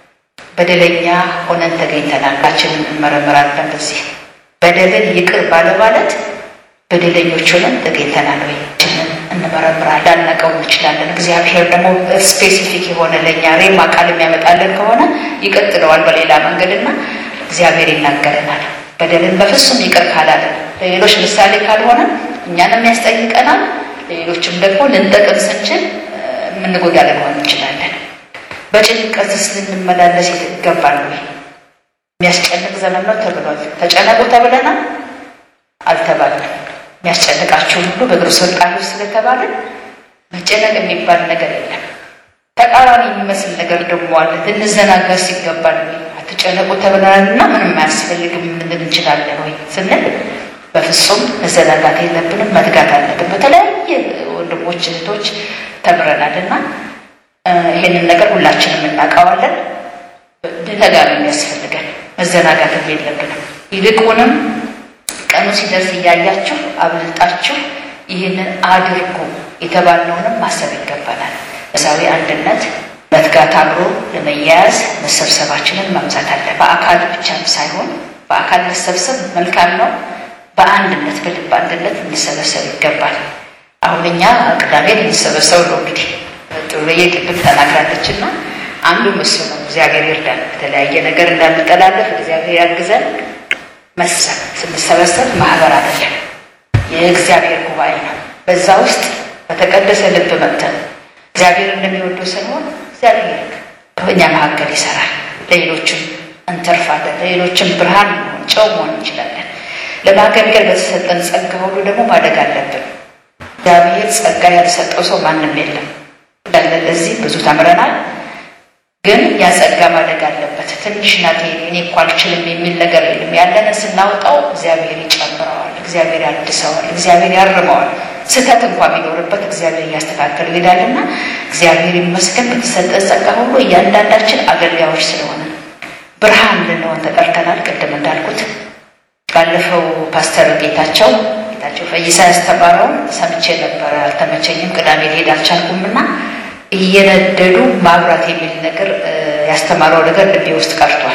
በደለኛ ሆነን ተገኝተናል። ችንን እንመረምራለን። በዚህ በደልን ይቅር ባለማለት በደለኞች ሆነን ተገኝተናል ወይ ችንን እንመረምራለን። ላናቀው እንችላለን። እግዚአብሔር ደግሞ ስፔሲፊክ የሆነ ለእኛ ሬማ ቃል የሚያመጣለን ከሆነ ይቀጥለዋል በሌላ መንገድና እግዚአብሔር ይናገረናል። በደልን በፍጹም ይቅር ካላለን ለሌሎች ምሳሌ ካልሆነ እኛንም ያስጠይቀናል። ለሌሎችም ደግሞ ልንጠቅም ስንችል የምንጎዳ ልንሆን እንችላለን። በጭንቀትስ ልንመላለስ ይገባል ወይ? የሚያስጨንቅ ዘመን ነው ተብሏል። ተጨነቁ ተብለናል አልተባለም። የሚያስጨንቃችሁን ሁሉ በእግሩ ስር ጣሉት ስለተባለን መጨነቅ የሚባል ነገር የለም። ተቃራኒ የሚመስል ነገር ደግሞ አለ። ልንዘናጋስ ይገባል ወይ? አትጨነቁ ተብለናል እና ምንም አያስፈልግም ልንል እንችላለን ወይ ስንል በፍጹም መዘናጋት የለብንም፣ መትጋት አለብን። በተለያየ ወንድሞች እህቶች ተምረናል እና ይህንን ነገር ሁላችንም እናውቀዋለን። ልንተጋ ነው የሚያስፈልገን፣ መዘናጋትም የለብንም። ይልቁንም ቀኑ ሲደርስ እያያችሁ አብልጣችሁ ይህንን አድርጉ የተባልነውንም ማሰብ ይገባናል። መሳዊ አንድነት መትጋት አብሮ ለመያያዝ መሰብሰባችንን ማብዛት አለ። በአካል ብቻም ሳይሆን በአካል መሰብሰብ መልካም ነው። በአንድነት በልብ አንድነት እንሰበሰብ ይገባል። አሁን እኛ ቅዳሜ እንሰበሰብ ነው እንግዲህ ጥሩዬ ቅድም ተናግራለች እና አንዱ እሱ ነው። እግዚአብሔር ይርዳን። የተለያየ ነገር እንዳንጠላለፍ እግዚአብሔር ያግዘን። መሰብ ስንሰበሰብ ማህበር አይደለም፣ የእግዚአብሔር ጉባኤ ነው። በዛ ውስጥ በተቀደሰ ልብ መጥተን እግዚአብሔር እንደሚወደው ስንሆን እግዚአብሔር በእኛ መካከል ይሰራል። ለሌሎችም እንተርፋለን። ለሌሎችም ብርሃን መሆን ጨው መሆን እንችላለን። ለማገልገል በተሰጠን ጸጋ ሁሉ ደግሞ ማደግ አለብን። እግዚአብሔር ጸጋ ያልሰጠው ሰው ማንም የለም እንዳለ ለዚህ ብዙ ተምረናል። ግን ያ ጸጋ ማደግ አለበት። ትንሽ ናት እኔ እኮ አልችልም የሚል ነገር የለም። ያለንን ስናወጣው እግዚአብሔር ይጨምረዋል፣ እግዚአብሔር ያድሰዋል፣ እግዚአብሔር ያርመዋል። ስህተት እንኳ ቢኖርበት እግዚአብሔር እያስተካከል ይሄዳልና እግዚአብሔር ይመስገን። በተሰጠን ጸጋ ሁሉ እያንዳንዳችን አገልጋዮች ስለሆነ ብርሃን ልንሆን ተጠርተናል። ቅድም እንዳልኩት ባለፈው ፓስተር ጌታቸው ጌታቸው ፈይሳ ያስተማረውን ሰምቼ ነበረ። አልተመቸኝም። ቅዳሜ ልሄድ አልቻልኩም እና እየነደዱ ማብራት የሚል ነገር ያስተማረው ነገር ልቤ ውስጥ ቀርቷል።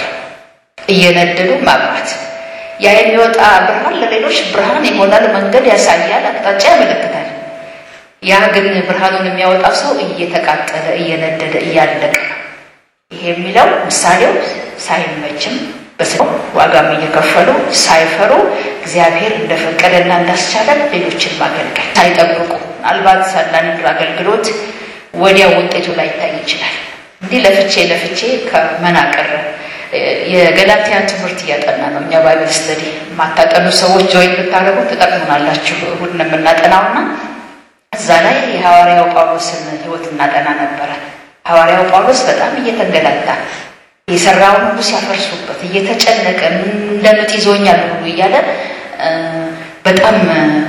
እየነደዱ ማብራት ያ የሚወጣ ብርሃን ለሌሎች ብርሃን ይሆናል፣ መንገድ ያሳያል፣ አቅጣጫ ያመለክታል። ያ ግን ብርሃኑን የሚያወጣ ሰው እየተቃጠለ እየነደደ እያለቀ ነው። ይሄ የሚለው ምሳሌው ሳይመችም በስራው ዋጋም እየከፈሉ ሳይፈሩ እግዚአብሔር እንደፈቀደና እንዳስቻለ ሌሎችን ማገልገል ሳይጠብቁ ምናልባት አንዳንድ አገልግሎት ወዲያው ውጤቱ ላይ ይታይ ይችላል። እንዲህ ለፍቼ ለፍቼ ከመናቀር የገላትያን ትምህርት እያጠና ነው። እኛ ባይብል ስተዲ የማታጠኑ ሰዎች ጆይን ብታደርጉ ትጠቅሙናላችሁ። እሑድ ነው የምናጠናውና እዛ ላይ የሐዋርያው ጳውሎስን ሕይወት እናጠና ነበረ። ሐዋርያው ጳውሎስ በጣም እየተንገላታ የሰራውን ሁሉ ሲያፈርሱበት እየተጨነቀ እንደ ምጥ ይዞኛል ሁሉ እያለ በጣም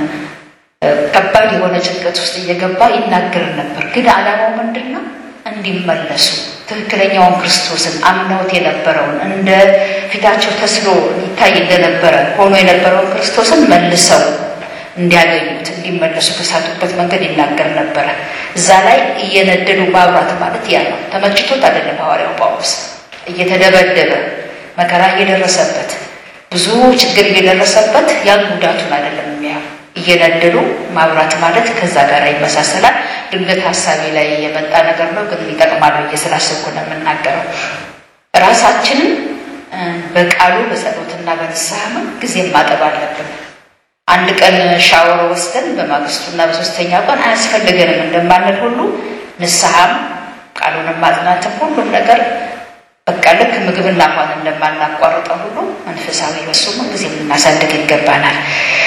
ከባድ የሆነ ጭንቀት ውስጥ እየገባ ይናገር ነበር። ግን ዓላማው ምንድን ነው? እንዲመለሱ ትክክለኛውን ክርስቶስን አምነውት የነበረውን እንደ ፊታቸው ተስሎ ይታይ እንደነበረ ሆኖ የነበረውን ክርስቶስን መልሰው እንዲያገኙት እንዲመለሱ ከሳቱበት መንገድ ይናገር ነበረ። እዛ ላይ እየነደዱ ማብራት ማለት ያ ነው። ተመችቶት አይደለም ሐዋርያው ጳውሎስ እየተደበደበ መከራ እየደረሰበት ብዙ ችግር እየደረሰበት ያን ጉዳቱን አይደለም የሚያው እየነደዱ ማብራት ማለት ከዛ ጋር ይመሳሰላል። ድንገት ሀሳቤ ላይ የመጣ ነገር ነው፣ ግን ይጠቅማል ብዬ ስላሰብኩ ነው የምናገረው። ራሳችንን በቃሉ በጸሎትና በንስሐ ምን ጊዜም ማጠብ አለብን። አንድ ቀን ሻወር ወስደን በማግስቱና በሶስተኛ ቀን አያስፈልገንም እንደማንል ሁሉ ንስሐም ቃሉንም ማጥናትም ሁሉም ነገር በቃ ልክ ምግብና ውሃን እንደማናቋርጠው ሁሉ መንፈሳዊ ህሱም ጊዜ ልናሳድግ ይገባናል።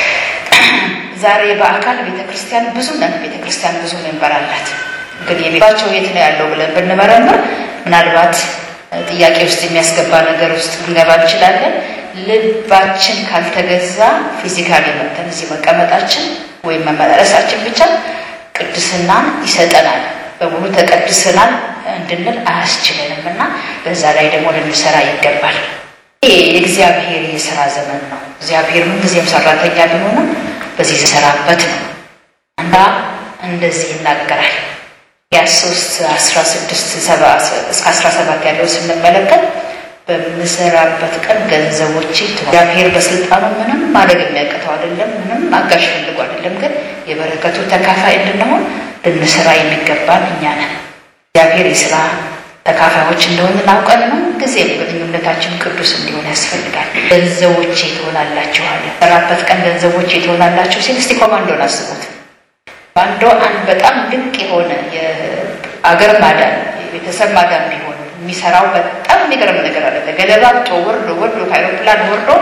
ዛሬ በአካል ቤተ ክርስቲያን ብዙ ነን። ቤተ ክርስቲያን ብዙ ሜምበር አላት። ግን የቤታቸው የት ነው ያለው ብለን ብንመረምር ምናልባት ጥያቄ ውስጥ የሚያስገባ ነገር ውስጥ ልንገባ እንችላለን። ልባችን ካልተገዛ ፊዚካሊ መተን እዚህ መቀመጣችን ወይም መመላለሳችን ብቻ ቅድስናን ይሰጠናል። በሙሉ ተቀድሰናል እንድንል አያስችለንም እና በዛ ላይ ደግሞ ልንሰራ ይገባል። ይህ የእግዚአብሔር የስራ ዘመን ነው። እግዚአብሔር ምን ጊዜም ሰራተኛ ቢሆንም በዚህ የሰራበት ነው እና እንደዚህ ይናገራል። ያ ሶስት አስራ ስድስት እስከ አስራ ሰባት ያለው ስንመለከት በምሰራበት ቀን ገንዘቦች እግዚአብሔር በስልጣኑ ምንም ማድረግ የሚያቅተው አይደለም። ምንም አጋዥ ፈልጎ አይደለም። ግን የበረከቱ ተካፋይ እንድንሆን ልንሰራ የሚገባን እኛ ነን። እግዚአብሔር የስራ ተካፋዮች እንደሆን እናውቀን ነው። ጊዜም ግንኙነታችን ቅዱስ እንዲሆን ያስፈልጋል። ገንዘቦቼ ትሆናላችኋል። ሰራበት ቀን ገንዘቦቼ ትሆናላችሁ ሲል እስቲ ኮማንዶን አስቡት። ባንዶ አንድ በጣም ድንቅ የሆነ የአገር ማዳን የቤተሰብ ማዳን ቢሆን የሚሰራው በጣም የሚገርም ነገር አለ። ገለባብጦ ወርዶ ወርዶ ከአይሮፕላን ወርዶ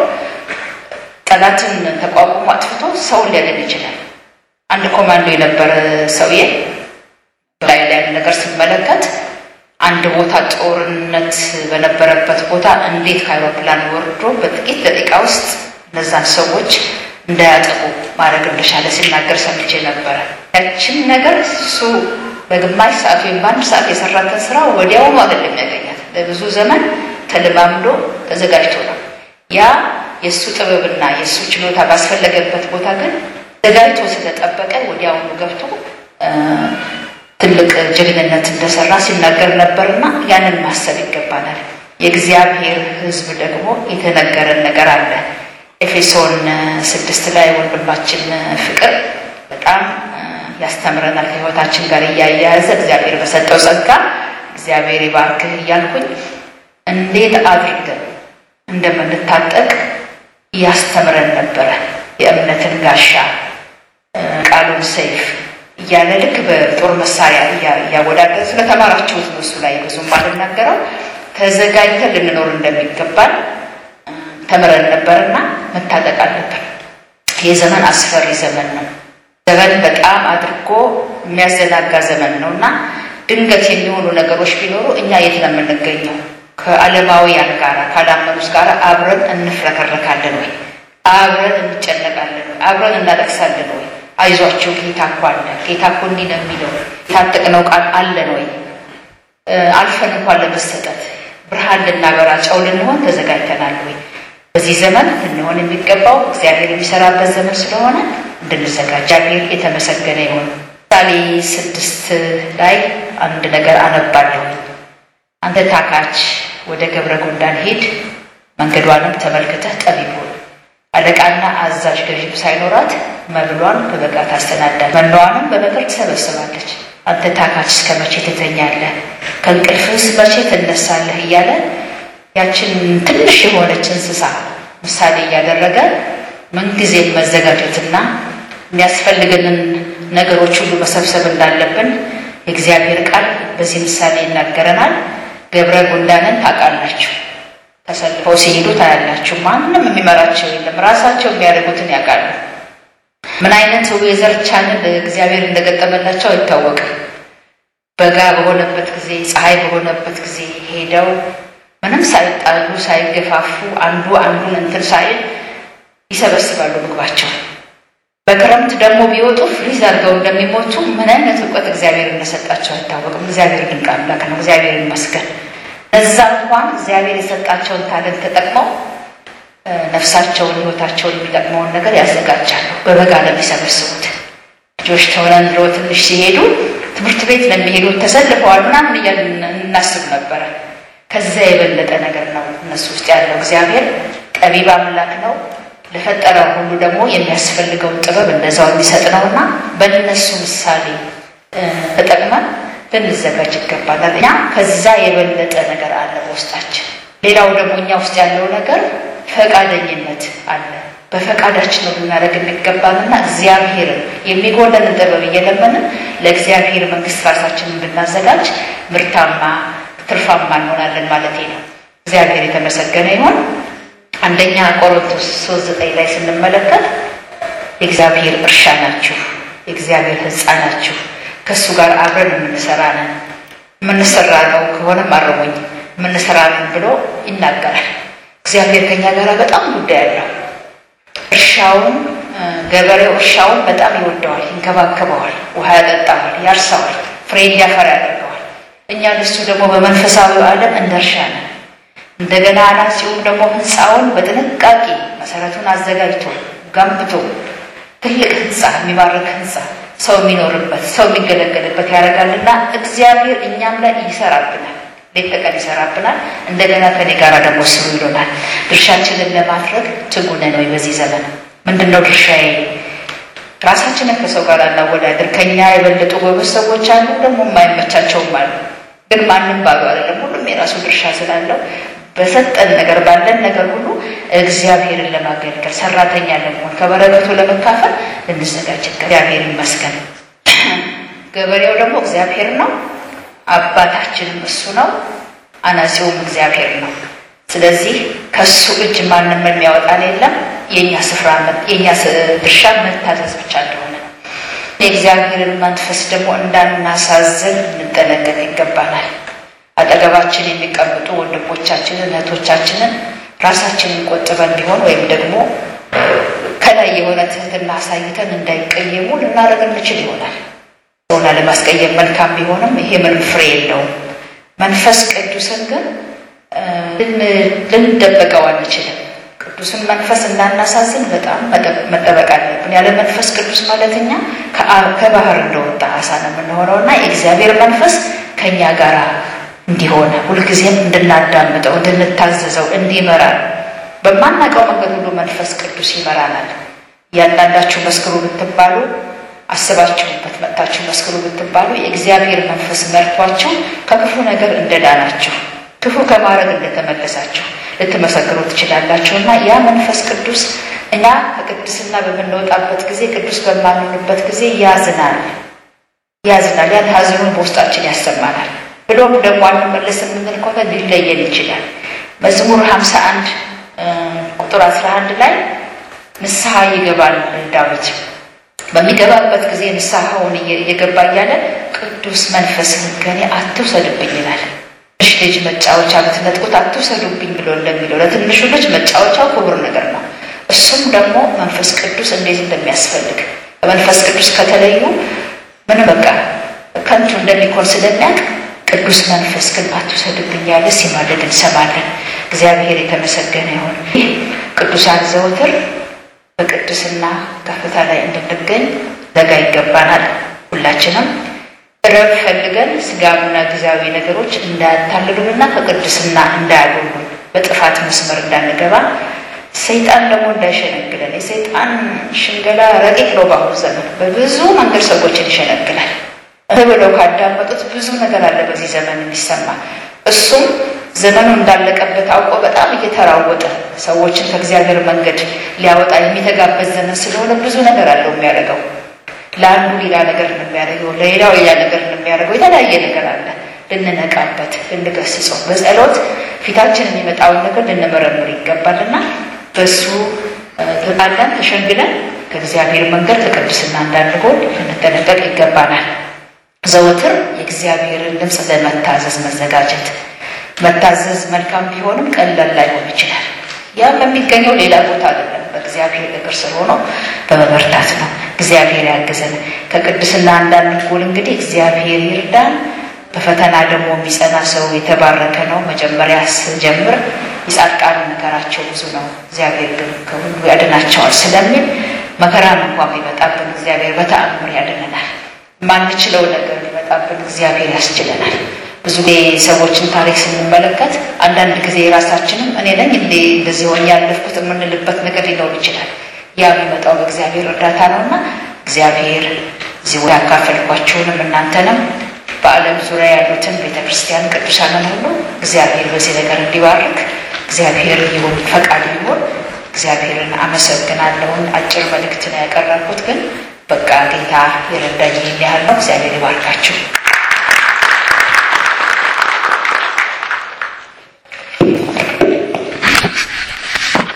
ጠላትን ተቋቁሞ አጥፍቶ ሰውን ሊያድን ይችላል። አንድ ኮማንዶ የነበረ ሰውዬ ላይ ላይ ነገር ስመለከት አንድ ቦታ ጦርነት በነበረበት ቦታ እንዴት ከአይሮፕላን ወርዶ በጥቂት ደቂቃ ውስጥ እነዛን ሰዎች እንዳያጠቁ ማድረግ እንደቻለ ሲናገር ሰምቼ ነበረ። ያችን ነገር እሱ በግማሽ ሰዓት ወይም በአንድ ሰዓት የሰራትን ስራ ወዲያውኑ አይደለም ያገኛት። ለብዙ ዘመን ተለማምዶ ተዘጋጅቶ ነው። ያ የእሱ ጥበብና የእሱ ችሎታ ባስፈለገበት ቦታ ግን ዘጋጅቶ ስለጠበቀ ወዲያውኑ ገብቶ ትልቅ ጀግንነት እንደሰራ ሲናገር ነበርና ያንን ማሰብ ይገባናል። የእግዚአብሔር ሕዝብ ደግሞ የተነገረን ነገር አለ። ኤፌሶን ስድስት ላይ ወንድማችን ፍቅር በጣም ያስተምረናል ከህይወታችን ጋር እያያያዘ እግዚአብሔር በሰጠው ጸጋ እግዚአብሔር ይባርክህ እያልኩኝ እንዴት አድርገን እንደምንታጠቅ እያስተምረን ነበረ። የእምነትን ጋሻ ቃሉን ሰይፍ እያለ ልክ በጦር መሳሪያ እያወዳደር ስለተማራችሁት ነው። እሱ ላይ ብዙም አልናገረው። ተዘጋጅተን ልንኖር እንደሚገባል ተምረን ነበርና መታጠቅ አለብን። ይህ ዘመን አስፈሪ ዘመን ነው። ዘመን በጣም አድርጎ የሚያዘናጋ ዘመን ነው እና ድንገት የሚሆኑ ነገሮች ቢኖሩ እኛ የት ነው የምንገኘው? ከዓለማውያን ጋር ካላመኑት ጋር አብረን እንፍረከረካለን ወይ? አብረን እንጨነቃለን ወይ? አብረን እናለቅሳለን ወይ? አይዟቸው ጌታ እኮ አለ፣ ጌታ እኮ እንዲህ ነው የሚለው የታጠቅነው ቃል አለን ወይ? አልፈን እንኳን ለመሰጠት ብርሃን ልናበራ ጨው ልንሆን ተዘጋጅተናል ወይ? በዚህ ዘመን ልንሆን የሚገባው እግዚአብሔር የሚሰራበት ዘመን ስለሆነ እንድንዘጋጅ እግዚአብሔር የተመሰገነ ይሁን። ምሳሌ ስድስት ላይ አንድ ነገር አነባለሁ። አንተ ታካች ወደ ገብረ ጉንዳን ሂድ፣ መንገዷንም ተመልክተህ ጠቢብ ሁን። አለቃና አዛዥ ገዥም ሳይኖራት መብሏን በበጋ ታሰናዳለች፣ መኖዋንም በመከር ትሰበስባለች። አንተ ታካች እስከ መቼ ትተኛለህ? ከእንቅልፍስ መቼ ትነሳለህ? እያለ ያችን ትንሽ የሆነች እንስሳ ምሳሌ እያደረገ ምንጊዜም መዘጋጀትና የሚያስፈልገንን ነገሮች ሁሉ መሰብሰብ እንዳለብን የእግዚአብሔር ቃል በዚህ ምሳሌ ይናገረናል። ገብረ ጉንዳንን ታውቃላችሁ። ተሰልፈው ሲሄዱ ታያላችሁ። ማንም የሚመራቸው የለም። ራሳቸው የሚያደርጉትን ያውቃሉ። ምን አይነት የዘር ቻንል እግዚአብሔር እንደገጠመላቸው አይታወቅም። በጋ በሆነበት ጊዜ፣ ፀሐይ በሆነበት ጊዜ ሄደው ምንም ሳይጣሉ ሳይገፋፉ አንዱ አንዱን እንትን ሳይል ይሰበስባሉ ምግባቸው። በክረምት ደግሞ ቢወጡ ፍሪዝ አድርገው እንደሚሞቱ ምን አይነት እውቀት እግዚአብሔር እንደሰጣቸው አይታወቅም። እግዚአብሔር ድንቅ አምላክ ነው። እግዚአብሔር ይመስገን። እዛ እንኳን እግዚአብሔር የሰጣቸውን ታለንት ተጠቅመው ነፍሳቸውን ሕይወታቸውን የሚጠቅመውን ነገር ያዘጋጃሉ። በበጋ ለሚሰበስቡት ልጆች ተሆነን ብሎ ትንሽ ሲሄዱ ትምህርት ቤት ለሚሄዱት ተሰልፈዋል ምናምን እያልን እናስብ ነበረ። ከዛ የበለጠ ነገር ነው እነሱ ውስጥ ያለው። እግዚአብሔር ጠቢብ አምላክ ነው። ለፈጠረው ሁሉ ደግሞ የሚያስፈልገውን ጥበብ እንደዛው የሚሰጥ ነውና በእነሱ ምሳሌ ተጠቅመን ልንዘጋጅ ይገባናል። እኛ ከዛ የበለጠ ነገር አለ በውስጣችን። ሌላው ደግሞ እኛ ውስጥ ያለው ነገር ፈቃደኝነት አለ። በፈቃዳችን ነው ልናደርግ የሚገባንና እግዚአብሔርን የሚጎለንን ጥበብ እየለመንን ለእግዚአብሔር መንግሥት ራሳችንን ብናዘጋጅ ምርታማ ትርፋማ እንሆናለን ማለት ነው። እግዚአብሔር የተመሰገነ ይሁን። አንደኛ ቆሮንቶስ ሶስት ዘጠኝ ላይ ስንመለከት የእግዚአብሔር እርሻ ናችሁ፣ የእግዚአብሔር ሕንፃ ናችሁ፣ ከእሱ ጋር አብረን የምንሰራ ነን። የምንሰራ ነው ከሆነም አረሙኝ የምንሰራ ነን ብሎ ይናገራል። እግዚአብሔር ከኛ ጋር በጣም ጉዳይ አለው። እርሻውን ገበሬው እርሻውን በጣም ይወደዋል፣ ይንከባከበዋል፣ ውሃ ያጠጣዋል፣ ያርሰዋል፣ ፍሬ እንዲያፈራ ያደርገዋል። እኛ እሱ ደግሞ በመንፈሳዊው ዓለም እንደ እርሻ ነን። እንደገና አናጺውም ደግሞ ህንፃውን በጥንቃቄ መሰረቱን አዘጋጅቶ ገንብቶ ትልቅ ህንፃ የሚባርክ ህንፃ ሰው የሚኖርበት ሰው የሚገለገልበት ያደርጋልና እግዚአብሔር እኛም ላይ ይሰራብናል፣ ሌት ተቀን ይሰራብናል። እንደገና ከኔ ጋር ደግሞ ስሩ ይሎናል። ድርሻችንን ለማድረግ ትጉ ነን ወይ? በዚህ ዘመን ምንድን ነው ድርሻዬ? ራሳችንን ከሰው ጋር አናወዳድር። ከኛ የበለጡ ጎበዝ ሰዎች አሉ፣ ደግሞ የማይመቻቸውም አሉ። ግን ማንም ባሉ አይደለም። ሁሉም የራሱ ድርሻ ስላለው በሰጠን ነገር ባለን ነገር ሁሉ እግዚአብሔርን ለማገልገል ሰራተኛ ለመሆን ከበረከቱ ለመካፈል ልንዘጋጅ እግዚአብሔር ይመስገን። ገበሬው ደግሞ እግዚአብሔር ነው፣ አባታችንም እሱ ነው፣ አናጺውም እግዚአብሔር ነው። ስለዚህ ከሱ እጅ ማንም የሚያወጣን የለም። የእኛ ስፍራ የእኛ ድርሻ መታዘዝ ብቻ እንደሆነ የእግዚአብሔርን መንፈስ ደግሞ እንዳናሳዝን እንጠነቀቅ ይገባናል። አጠገባችን የሚቀምጡ ወንድሞቻችንን እህቶቻችንን ራሳችንን ቆጥበን ቢሆን ወይም ደግሞ ከላይ የሆነ ትህትና አሳይተን እንዳይቀየሙ ልናደርግ እንችል ይሆናል። ሰውን ለማስቀየም መልካም ቢሆንም ይሄ ምንም ፍሬ የለውም። መንፈስ ቅዱስን ግን ልንደበቀው አንችልም። ቅዱስን መንፈስ እንዳናሳዝን በጣም መጠበቅ አለብን። ያለ መንፈስ ቅዱስ ማለት እኛ ከባህር እንደወጣ አሳ ነው የምንሆነው እና የእግዚአብሔር መንፈስ ከእኛ ጋር እንዲሆነ ሁልጊዜም እንድናዳምጠው፣ እንድንታዘዘው፣ እንዲመራን በማናውቀው መንገድ ሁሉ መንፈስ ቅዱስ ይመራናል። እያንዳንዳችሁ መስክሩ ብትባሉ አስባችሁበት መጥታችሁ መስክሩ ብትባሉ የእግዚአብሔር መንፈስ መርቷችሁ ከክፉ ነገር እንደዳናችሁ ክፉ ከማድረግ እንደተመለሳችሁ ልትመሰክሩ ትችላላችሁ። እና ያ መንፈስ ቅዱስ እኛ ከቅድስና በምንወጣበት ጊዜ ቅዱስ በማንሆንበት ጊዜ ያዝናል ያዝናል። ያን ሐዘኑን በውስጣችን ያሰማናል። ብሎም ደግሞ አንመለስ የምንል ከሆነ ሊለየን ይችላል። መዝሙር ሀምሳ አንድ ቁጥር አስራ አንድ ላይ ንስሐ ይገባል ዳዊት በሚገባበት ጊዜ ንስሐውን እየገባ እያለ ቅዱስ መንፈስህን ከኔ አትውሰድብኝ ይላል። ትንሽ ልጅ መጫወቻ ብትነጥቁት አትውሰዱብኝ ብሎ እንደሚለው ለትንሹ ልጅ መጫወቻው ክቡር ነገር ነው። እሱም ደግሞ መንፈስ ቅዱስ እንዴት እንደሚያስፈልግ በመንፈስ ቅዱስ ከተለዩ ምን በቃ ከንቱ እንደሚኮን ስለሚያውቅ ቅዱስ መንፈስ ግን አትውሰድብኝ ያለ ሲማልድ እንሰማለን። እግዚአብሔር የተመሰገነ ይሁን። ይህ ቅዱሳን ዘወትር በቅድስና ከፍታ ላይ እንድንገኝ ዘጋ ይገባናል። ሁላችንም ረብ ፈልገን ስጋዊና ጊዜያዊ ነገሮች እንዳያታልሉንና ከቅድስና እንዳያጎሉን በጥፋት መስመር እንዳንገባ ሰይጣን ደግሞ እንዳይሸነግለን። የሰይጣን ሽንገላ ረቂቅ ነው። በአሁኑ ዘመን በብዙ መንገድ ሰዎችን ይሸነግላል። ብለው ካዳመጡት ብዙ ነገር አለ በዚህ ዘመን የሚሰማ እሱም ዘመኑ እንዳለቀበት አውቆ በጣም እየተራወጠ ሰዎችን ከእግዚአብሔር መንገድ ሊያወጣ የሚተጋበት ዘመን ስለሆነ ብዙ ነገር አለው የሚያደርገው። ለአንዱ ሌላ ነገር ነው የሚያደርገው፣ ለሌላው ሌላ ነገር ነው የሚያደርገው። የተለያየ ነገር አለ። ልንነቃበት፣ ልንገስጸው፣ በጸሎት ፊታችን የሚመጣውን ነገር ልንመረምር ይገባልና በሱ ተጣለን ተሸንግለን ከእግዚአብሔር መንገድ ከቅድስና እንዳንጎል ልንጠነቀቅ ይገባናል። ዘወትር የእግዚአብሔርን ድምፅ ለመታዘዝ መዘጋጀት። መታዘዝ መልካም ቢሆንም ቀላል ላይሆን ይችላል። ያም የሚገኘው ሌላ ቦታ አይደለም፣ በእግዚአብሔር እግር ስር ሆኖ በመበርታት ነው። እግዚአብሔር ያግዘን። ከቅድስና እንዳንጎል እንግዲህ እግዚአብሔር ይርዳን። በፈተና ደግሞ የሚጸና ሰው የተባረከ ነው። መጀመሪያ ስጀምር የጻድቃን መከራቸው ብዙ ነው፣ እግዚአብሔር ግን ከሁሉ ያድናቸዋል ስለሚል መከራን እንኳን ቢመጣብን እግዚአብሔር በተአምር ያድነናል። ማንችለው ነገር ቢመጣብን እግዚአብሔር ያስችለናል። ብዙ ጊዜ ሰዎችን ታሪክ ስንመለከት አንዳንድ ጊዜ የራሳችንም እኔ ነኝ እንዴ እንደዚህ ሆኜ ያለፍኩት የምንልበት ነገር ሊኖር ይችላል። ያ የሚመጣው በእግዚአብሔር እርዳታ ነውና እግዚአብሔር እዚህ ያካፈልኳችሁንም እናንተንም በዓለም ዙሪያ ያሉትን ቤተ ክርስቲያን ቅዱሳንን ሁሉ እግዚአብሔር በዚህ ነገር እንዲባርክ እግዚአብሔር ይሁን ፈቃድ ይሁን። እግዚአብሔርን አመሰግናለሁን። አጭር መልእክት ነው ያቀረብኩት፣ ግን በቃ ጌታ የረዳኝ ይህን ያህል ነው። እግዚአብሔር ይባርካችሁ።